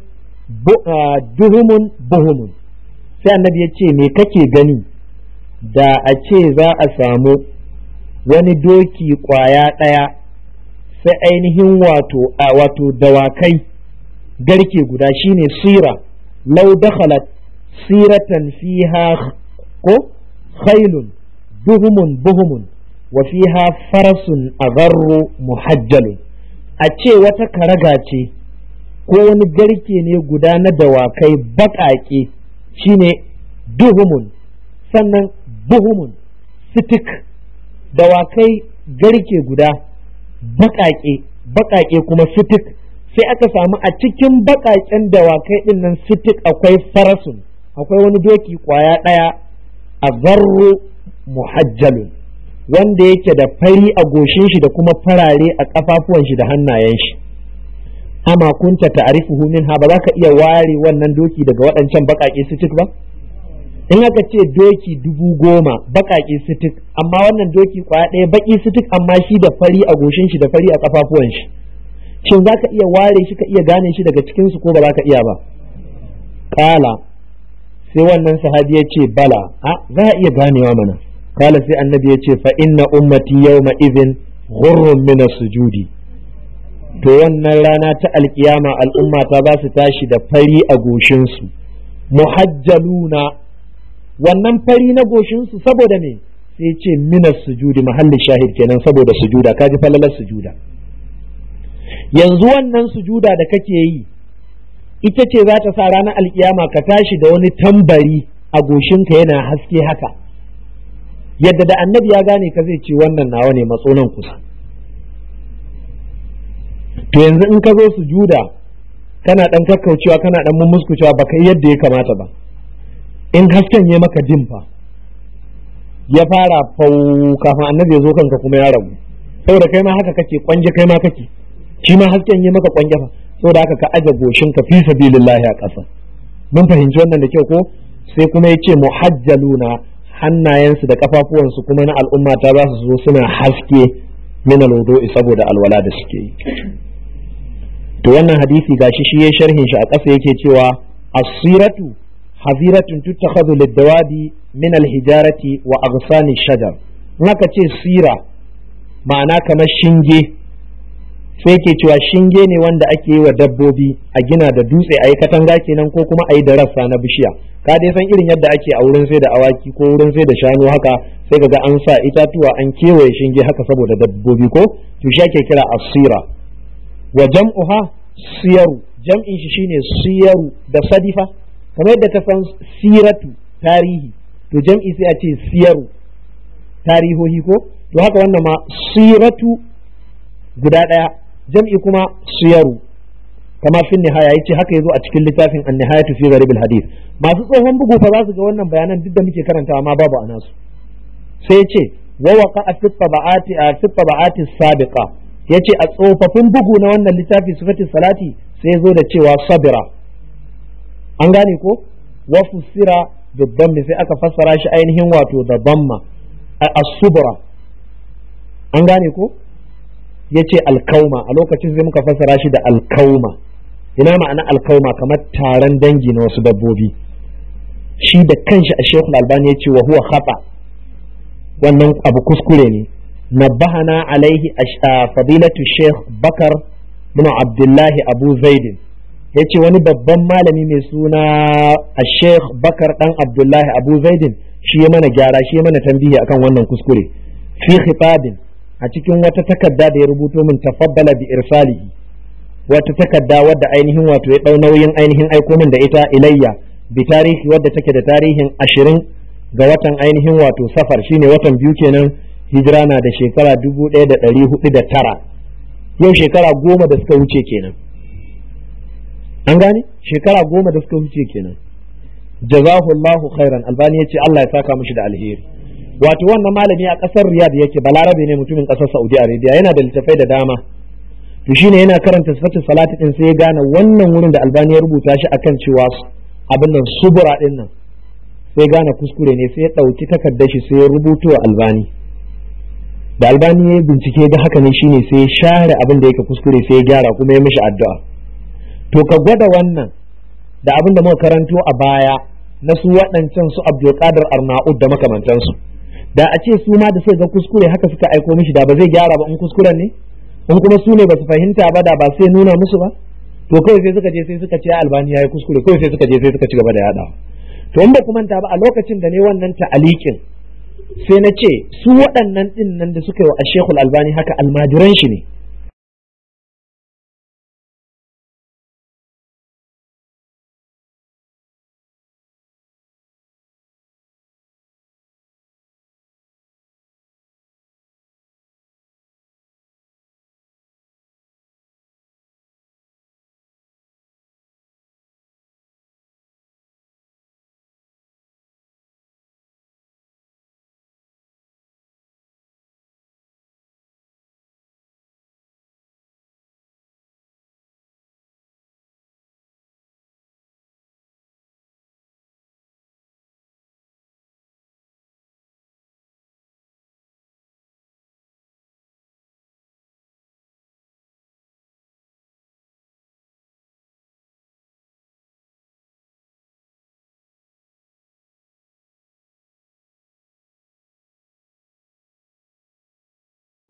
duhumun buhumun sai annabi ya ce me kake gani da a ce za a samu wani doki kwaya ɗaya sai ainihin wato a wato dawakai garke guda shine sira lau dakhalat siratan fiha ko khailun buhumun buhumun wa fiha farasun agharru muhajjalun a ce wata karaga ce ko wani garke ne guda na dawakai baƙaƙe shine duhumun sannan buhumun sitik dawakai garke guda baƙaƙe baƙaƙe kuma sitik sai aka samu a cikin baƙaƙen dawakai ɗin nan sitik akwai farasun akwai wani doki ƙwaya ɗaya a zarro muhajjalun wanda yake da fari a goshin shi da kuma farare a ƙafafuwan shi da hannayen shi ama kunta ta'rifuhu minha ba za ka iya ware wannan doki daga waɗancan baƙaƙe sitik ba in aka ce doki dubu goma baƙaƙe sitik amma wannan doki kwaya ɗaya baƙi sitik amma shi da fari a goshin shi da fari a kafafuwan shi shin za ka iya ware shi ka iya gane shi daga cikin su ko ba za ka iya ba kala sai wannan sahabi ya ce bala a za a iya ganewa mana kala sai annabi ya ce fa inna ummati yawma idhin ghurrun min sujudi to wannan rana ta alkiyama al'umma ta ba su tashi da fari a goshinsu muhajjaluna wannan fari na goshinsu saboda me sai ce minas sujudi mahallin shahid kenan saboda sujuda kaji falalar sujuda yanzu wannan sujuda da kake yi ita ce za ta sa ranar alkiyama ka tashi da wani tambari a goshinka yana haske haka yadda da annabi ya gane ka zai ce wannan nawa ne matsonan kusa to yanzu in ka zo sujuda kana dan kakkaucewa kana dan mummuskucewa ba kai yadda ya kamata ba in hasken ya maka dimfa ya fara fau kafin annabi ya zo kanka kuma ya rabu saboda kai ma haka kake kwanje kai ma kake shi ma hasken ya maka kwanje fa saboda haka ka aje goshin ka fi sabilillahi a ƙasa mun fahimci wannan da kyau ko sai kuma ya ce muhajjaluna hannayensu da kafafuwansu kuma na al'umma ta za su zo suna haske min alwudu'i saboda alwala da suke yi to wannan hadisi gashi shi ya sharhin shi a ƙasa yake cewa asiratu haziratun tuttakhadhu lid-dawadi min al-hijarati wa aghsani shajar in aka ce sira ma'ana kamar shinge sai ke cewa shinge ne wanda ake yi wa dabbobi a gina da dutse a yi katanga kenan ko kuma a yi da rassa na bishiya ka dai san irin yadda ake a wurin sai da awaki ko wurin sai da shanu haka sai ga an sa itatuwa an kewaye shinge haka saboda dabbobi ko to shi ake kira asira wa jam'uha siyaru jam'in shi shine siyaru da sadifa kamar yadda ta san siratu tarihi to jam'i sai a ce siyaru tarihohi ko to haka wannan ma siratu guda ɗaya jam'i kuma siyaru kama fin nihaya yace haka yazo a cikin littafin an-nihayatu fi gharib al-hadith masu tsohon bugu fa za su ga wannan bayanan duk da muke karantawa ma babu a nasu sai yace wa waqa fi tabaqati fi tabaqati sabiqa yace a tsofaffin bugu na wannan littafi sifatis salati sai yazo da cewa sabira an gane ko wa fusira bibban sai aka fassara shi ainihin wato da bamma as-subra an gane ko ya ce alkauma a lokacin sai muka fassara shi da alkauma ina ma'ana alkauma kamar taron dangi na wasu dabbobi shi da kanshi a shekul albani ya ce wa huwa khata wannan abu kuskure ne nabbahana alaihi a fadilatu sheikh bakar bin abdullahi abu zaidin ya ce wani babban malami mai suna a sheikh bakar dan abdullahi abu zaidin shi ya mana gyara shi ya mana tambihi akan wannan kuskure fi khitabin a cikin wata takarda da ya rubuto min tafabbala bi irsalihi wata takarda wadda ainihin wato ya dau nauyin ainihin aiko min da ita ilayya bi tarihi wadda take da tarihin ashirin ga watan ainihin wato safar shine watan biyu kenan hijira na da shekara dubu ɗaya da ɗari hudu da tara yau shekara goma da suka wuce kenan an gane shekara goma da suka wuce kenan jazahullahu khairan albani ya ce Allah ya saka mishi da alheri wato wannan malami a ƙasar riyad yake balarabe ne mutumin ƙasar saudi arabia yana da littafai da dama to shine yana karanta sifatin salati din sai ya gane wannan wurin da albani ya rubuta shi akan cewa abin nan subura din nan sai gane kuskure ne sai ya ɗauki takardar shi sai ya rubuto wa albani da albani ya bincike ga haka ne shine sai ya share abin da yake kuskure sai ya gyara kuma ya mishi addu'a to ka gwada wannan da abin da muka karanto a baya na su waɗancan su abdulkadir arnaud da makamantansu da a ce su ma da sai ga kuskure haka suka aiko mishi da ba zai gyara ba in kuskuren ne in kuma su ne ba su fahimta ba da ba sai nuna musu ba to kawai sai suka je sai suka ce albani ya yi kuskure kawai sai suka je sai suka ci gaba da yaɗawa to in ba ku manta ba a lokacin da ne wannan ta'alikin sai na ce su waɗannan ɗin nan da suka yi wa ashekul albani haka almajiran shi ne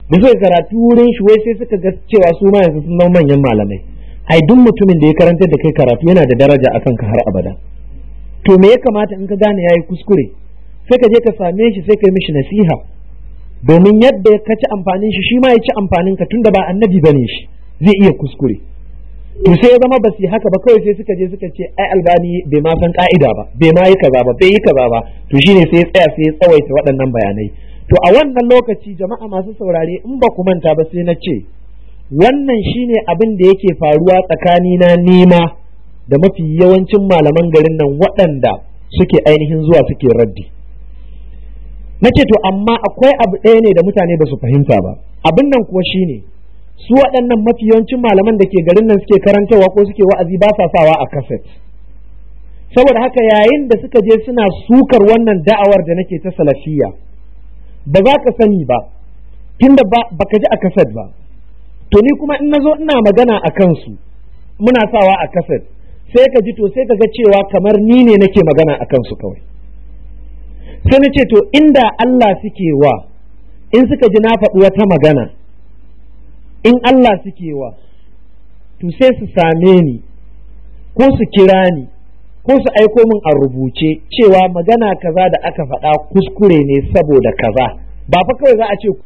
da suka karatu wurin shi wai sai suka ga cewa su ma yanzu sun zama manyan malamai ai duk mutumin da ya karantar da kai karatu yana da daraja akan ka har abada to me ya kamata in ka gane yayi kuskure sai ka je ka same shi sai ka yi mishi nasiha domin yadda ka ci amfanin shi shi ma ya ci amfanin ka tunda ba annabi bane shi zai iya kuskure to sai ya zama basi haka ba kawai sai suka je suka ce ai albani bai ma san ka'ida ba bai ma yi kaza ba bai yi kaza ba to shine sai ya tsaya sai ya tsawaita waɗannan bayanai to a wannan lokaci jama'a masu saurare in ba ku manta ba sai na ce wannan shine abin da yake faruwa tsakani na nema da mafi yawancin malaman garin nan waɗanda suke ainihin zuwa suke raddi na ce to amma akwai abu ɗaya ne da mutane ba su fahimta ba abin nan kuwa shine su waɗannan mafi yawancin malaman da ke garin nan suke karantarwa ko suke wa'azi ba sa sawa a kaset saboda haka yayin da suka je suna sukar wannan da'awar da nake ta salafiya ba za ka sani ba tunda ba ka ji a kaset ba to ni kuma in nazo ina magana a kansu muna sawa a kaset sai ka ji to sai ka ga cewa kamar ni ne nake magana a kansu kawai sai na ce to inda Allah suke wa in suka ji na faɗi wata magana in Allah suke wa to sai su same ni ko su kira ni ko su aiko min a rubuce cewa magana kaza da aka faɗa kuskure ne saboda kaza ba fa kawai za a ce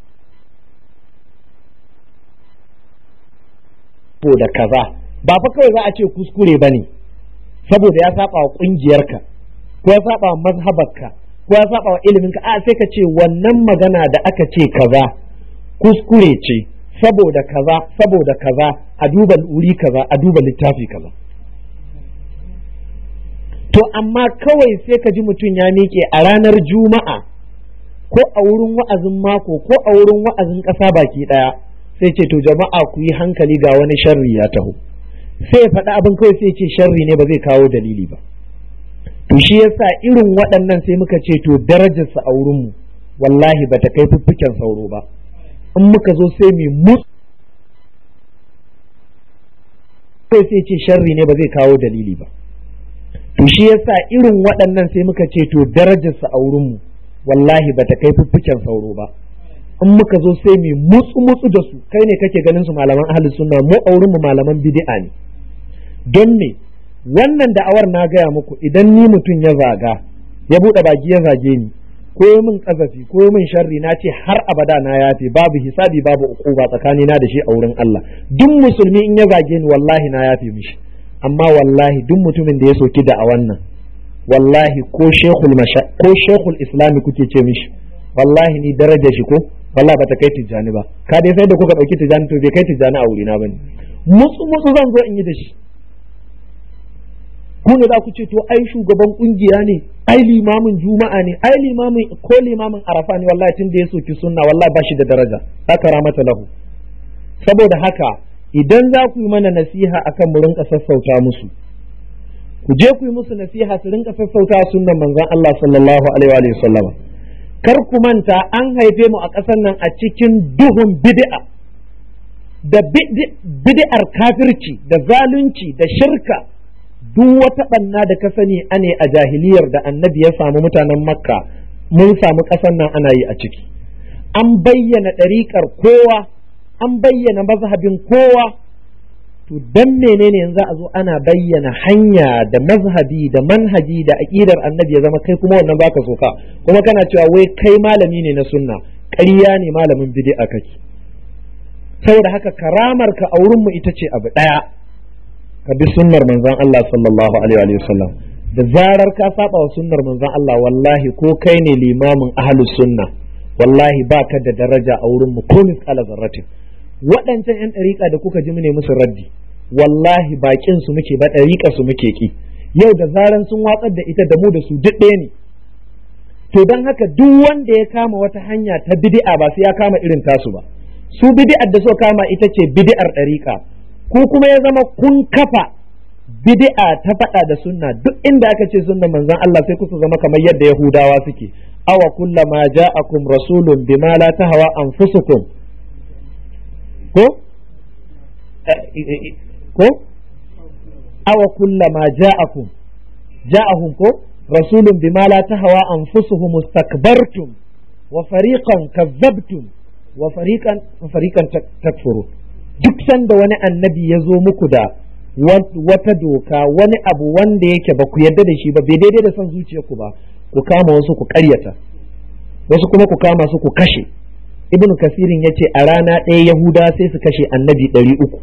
saboda kaza ba fa kawai za a ce kuskure ba ne saboda ya saba wa ƙungiyarka ko ya saba wa mazhabarka ko ya saba wa iliminka a sai ka ce wannan magana da aka ce kaza kuskure ce saboda kaza saboda kaza a duba wuri kaza a duba littafi kaza to amma kawai sai ka ji mutum ya miƙe a ranar juma'a ko a wurin wa'azin mako ko a wurin wa'azin ƙasa baki ɗaya sai ce to jama'a ku yi hankali ga wani sharri ya taho sai ya faɗi abin kawai sai ce sharri ne ba zai kawo dalili ba to shi yasa irin waɗannan sai muka ce to darajarsa a wurinmu wallahi bata kai fuffuken sauro ba in muka zo sai mu mutu sai sai ce sharri ne ba zai kawo dalili ba to shi yasa irin waɗannan sai muka ce to darajarsa a wurinmu wallahi bata kai fuffuken sauro ba in muka zo sai mu mutsu mutsu da su kai ne kake ganin su malaman ahli sunna mu a wurinmu malaman bid'a ne don me wannan da'awar na gaya muku idan ni mutum ya zaga ya buɗe baki ya zage ni ko min kazafi ko min sharri na ce har abada na yafe babu hisabi babu uquba tsakani na da shi a wurin Allah duk musulmi in ya zage ni wallahi na yafe mishi amma wallahi duk mutumin da ya soki da a wannan wallahi ko shekul ko shekul islami kuke ce mishi wallahi ni daraja shi ko wallahi bata kai tijjani ba ka dai sai da kuka dauki tijjani to bai kai tijjani a wurina bane mutsu mutsu zan zo in yi da shi ku ne za ku ce to ai shugaban kungiya ne ai limamin juma'a ne ai limamin ko limamin arafa ne wallahi tun da ya soki sunna wallahi ba shi da daraja haka ramata lahu saboda haka idan za ku yi mana nasiha akan mu rinka sassauta musu ku je ku yi musu nasiha su rinka sassauta sunnan manzon Allah sallallahu alaihi wa sallama kar ku manta an haife mu a ƙasar nan a cikin duhun bid'a da bid'ar kafirci da zalunci da shirka duk wata ɓanna da ka sani ane a jahiliyar da annabi ya samu mutanen makka mun samu ƙasar nan ana yi a ciki an bayyana ɗariƙar kowa an bayyana mazhabin kowa to dan menene yanzu a zo ana bayyana hanya da mazhabi da manhaji da aƙidar annabi ya zama kai kuma wannan baka soka kuma kana cewa wai kai malami ne na sunna ƙarya ne malamin bid'a kake saboda haka karamar ka a wurin mu ita ce abu ɗaya ka bi sunnar manzon Allah sallallahu alaihi wa sallam da zarar ka saba wa sunnar manzon Allah wallahi ko kai ne limamin ahlus sunna wallahi baka da daraja a wurin mu ko misqala zarratin waɗancan 'yan ɗariƙa da kuka ji mu ne musu raddi wallahi baƙin su muke ba ɗariƙa su muke ki yau da zaran sun watsar da ita da mu da su duk ɗaya ne to don haka duk wanda ya kama wata hanya ta bid'a ba sai ya kama irin tasu ba su bid'ar da suka kama ita ce bid'ar ɗariƙa ko kuma ya zama kun kafa bid'a ta faɗa da sunna duk inda aka ce sunna manzon Allah sai kusa zama kamar yadda Yahudawa suke awa kullama ja'akum rasulun bima la tahwa anfusukum ko ko awa kullama ja'akum ja'ahum ko rasulun bima la tahwa anfusuhum mustakbartum wa fariqan kazzabtum wa fariqan wa fariqan takfuru duk sanda wani annabi ya zo muku da wata doka wani abu wanda yake ba ku yarda da shi ba bai daidai da son zuciyarku ba ku kama wasu ku karyata wasu kuma ku kama su ku kashe ibn kasirin ya ce a rana ɗaya yahuda sai su kashe annabi ɗari uku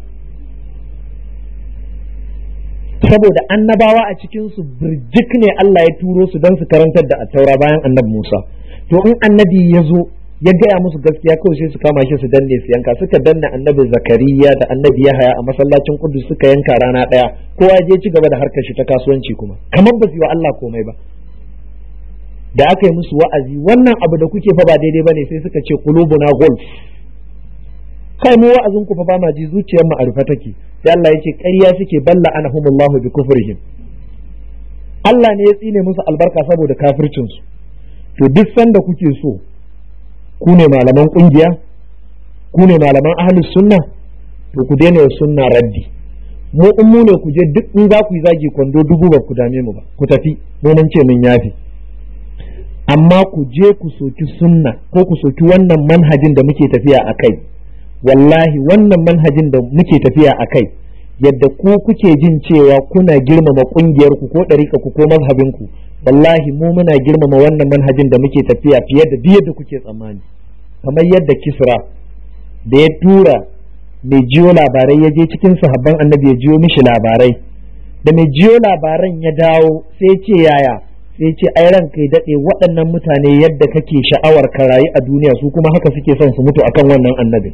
saboda annabawa a cikinsu birjik ne Allah ya turo su don su karantar da attaura bayan annabi Musa to in annabi ya zo ya gaya musu gaskiya kawai sai su kama shi su danne su yanka suka danne annabi zakariya da annabi yahaya a masallacin kudus suka yanka rana ɗaya kowa je ci gaba da harkar shi ta kasuwanci kuma kamar ba su yi wa Allah komai ba da aka yi musu wa'azi wannan abu da kuke fa ba daidai bane sai suka ce qulubuna golf kai mu wa'azin ku fa ba ma ji zuciyar mu a rufe take sai Allah yake ƙarya suke balla anahumullahu bi kufrihim Allah ne ya tsine musu albarka saboda kafircin su to duk sanda kuke so ku ne malaman kungiya ku ne malaman ahlus sunna to ku daina sunna raddi mu in mu ne ku je duk in za ku yi zagi kwando dubu ba ku dame mu ba ku tafi mun ce mun yafi amma ku je ku soki sunna ko ku soki wannan manhajin da muke tafiya a kai wallahi wannan manhajin da muke tafiya a kai yadda ku kuke jin cewa kuna girmama kungiyar ku ko ɗariƙa ku ko mazhabin ku wallahi mu muna girmama wannan manhajin da muke tafiya fiye da duk yadda kuke tsammani kamar yadda kisra da ya tura mai jiyo labarai ya je cikin sahabban annabi ya jiyo mishi labarai da mai jiyo labaran ya dawo sai ce yaya sai ce ai ran kai daɗe waɗannan mutane yadda kake sha'awar ka rayu a duniya su kuma haka suke son su mutu akan wannan annabin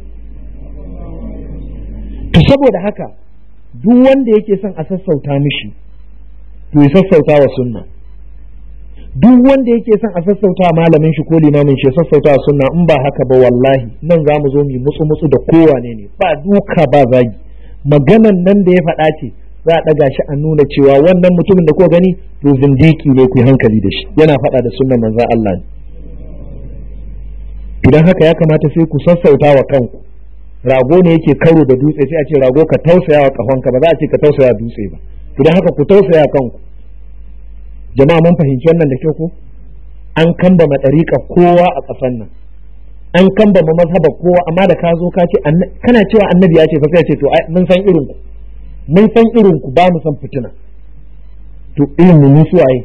to saboda haka duk wanda yake son a sassauta mishi to ya sassauta wa sunna duk wanda yake son a sassauta malamin shi ko limamin shi ya sassauta wa sunna in ba haka ba wallahi nan za mu zo mu mutsu mutsu da kowane ne ba duka ba zagi maganan nan da ya faɗa ce za a ɗaga shi a nuna cewa wannan mutumin da ko gani to zindiki ne ku yi hankali da shi yana faɗa da sunnan manzon Allah ne idan haka ya kamata sai ku sassauta wa kanku rago ne yake karo da dutse sai a ce rago ka tausaya wa kafanka ba za a ce ka tausaya dutse ba idan haka ku tausaya kanku jama'a mun fahimci wannan da kyau ko an kamba matsarika kowa a ƙasan nan an kamba ma mazhaba kowa amma da ka zo ka ce kana cewa annabi ya ce fa sai ce to mun san irin ku mun san irin ku ba mu san fitina to irin mu suwaye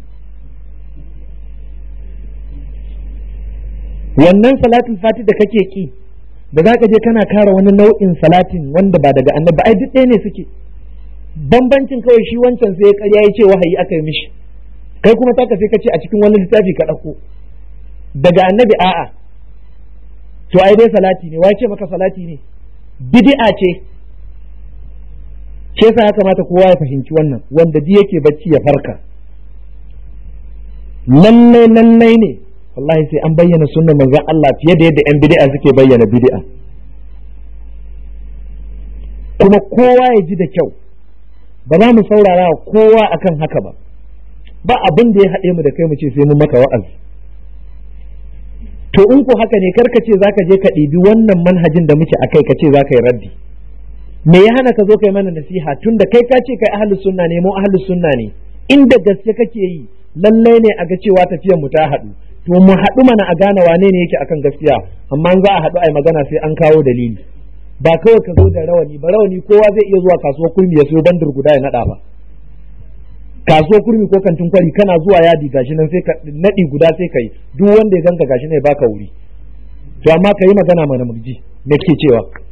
wannan salatul fati da kake ki da za ka je kana kara wani nau'in salatin wanda ba daga annabi ai duk ɗaya ne suke bambancin kawai shi wancan sai ya karya ya ce wahayi aka yi mishi kai kuma taka sai ka ce a cikin wani littafi ka ɗauko daga annabi a'a to ai dai salati ne wai ce maka salati ne bid'a ce ce sa ya kamata kowa ya fahimci wannan wanda di yake bacci ya farka lallai lallai ne wallahi sai an bayyana sunnan manzon Allah fiye da yadda yan bid'a suke bayyana bid'a kuma kowa ya ji da kyau ba za mu saurara kowa akan haka ba ba abin da ya haɗe mu da kai mu ce sai mun maka wa'azi to in ko haka ne karka ce zaka je ka ɗibi wannan manhajin da muke akai ka ce zaka yi raddi me ya hana ka zo kai mana nasiha tunda kai ka ce kai ahlus sunna ne mu ahlus sunna ne inda gaske kake yi lallai ne a ga cewa tafiyar mu ta haɗu to mu haɗu mana a gane wane ne yake akan gaskiya amma za a haɗu ai magana sai an kawo dalili ba kawai ka zo da rawani ba rawani kowa zai iya zuwa kasuwar kurmi ya siyo bandir guda ya naɗa ba kasuwar kurmi ko kantin kwari kana zuwa yadi gashi nan sai ka naɗi guda sai ka yi duk wanda ya ganka gashi ne baka wuri to amma ka yi magana mana murji me ke cewa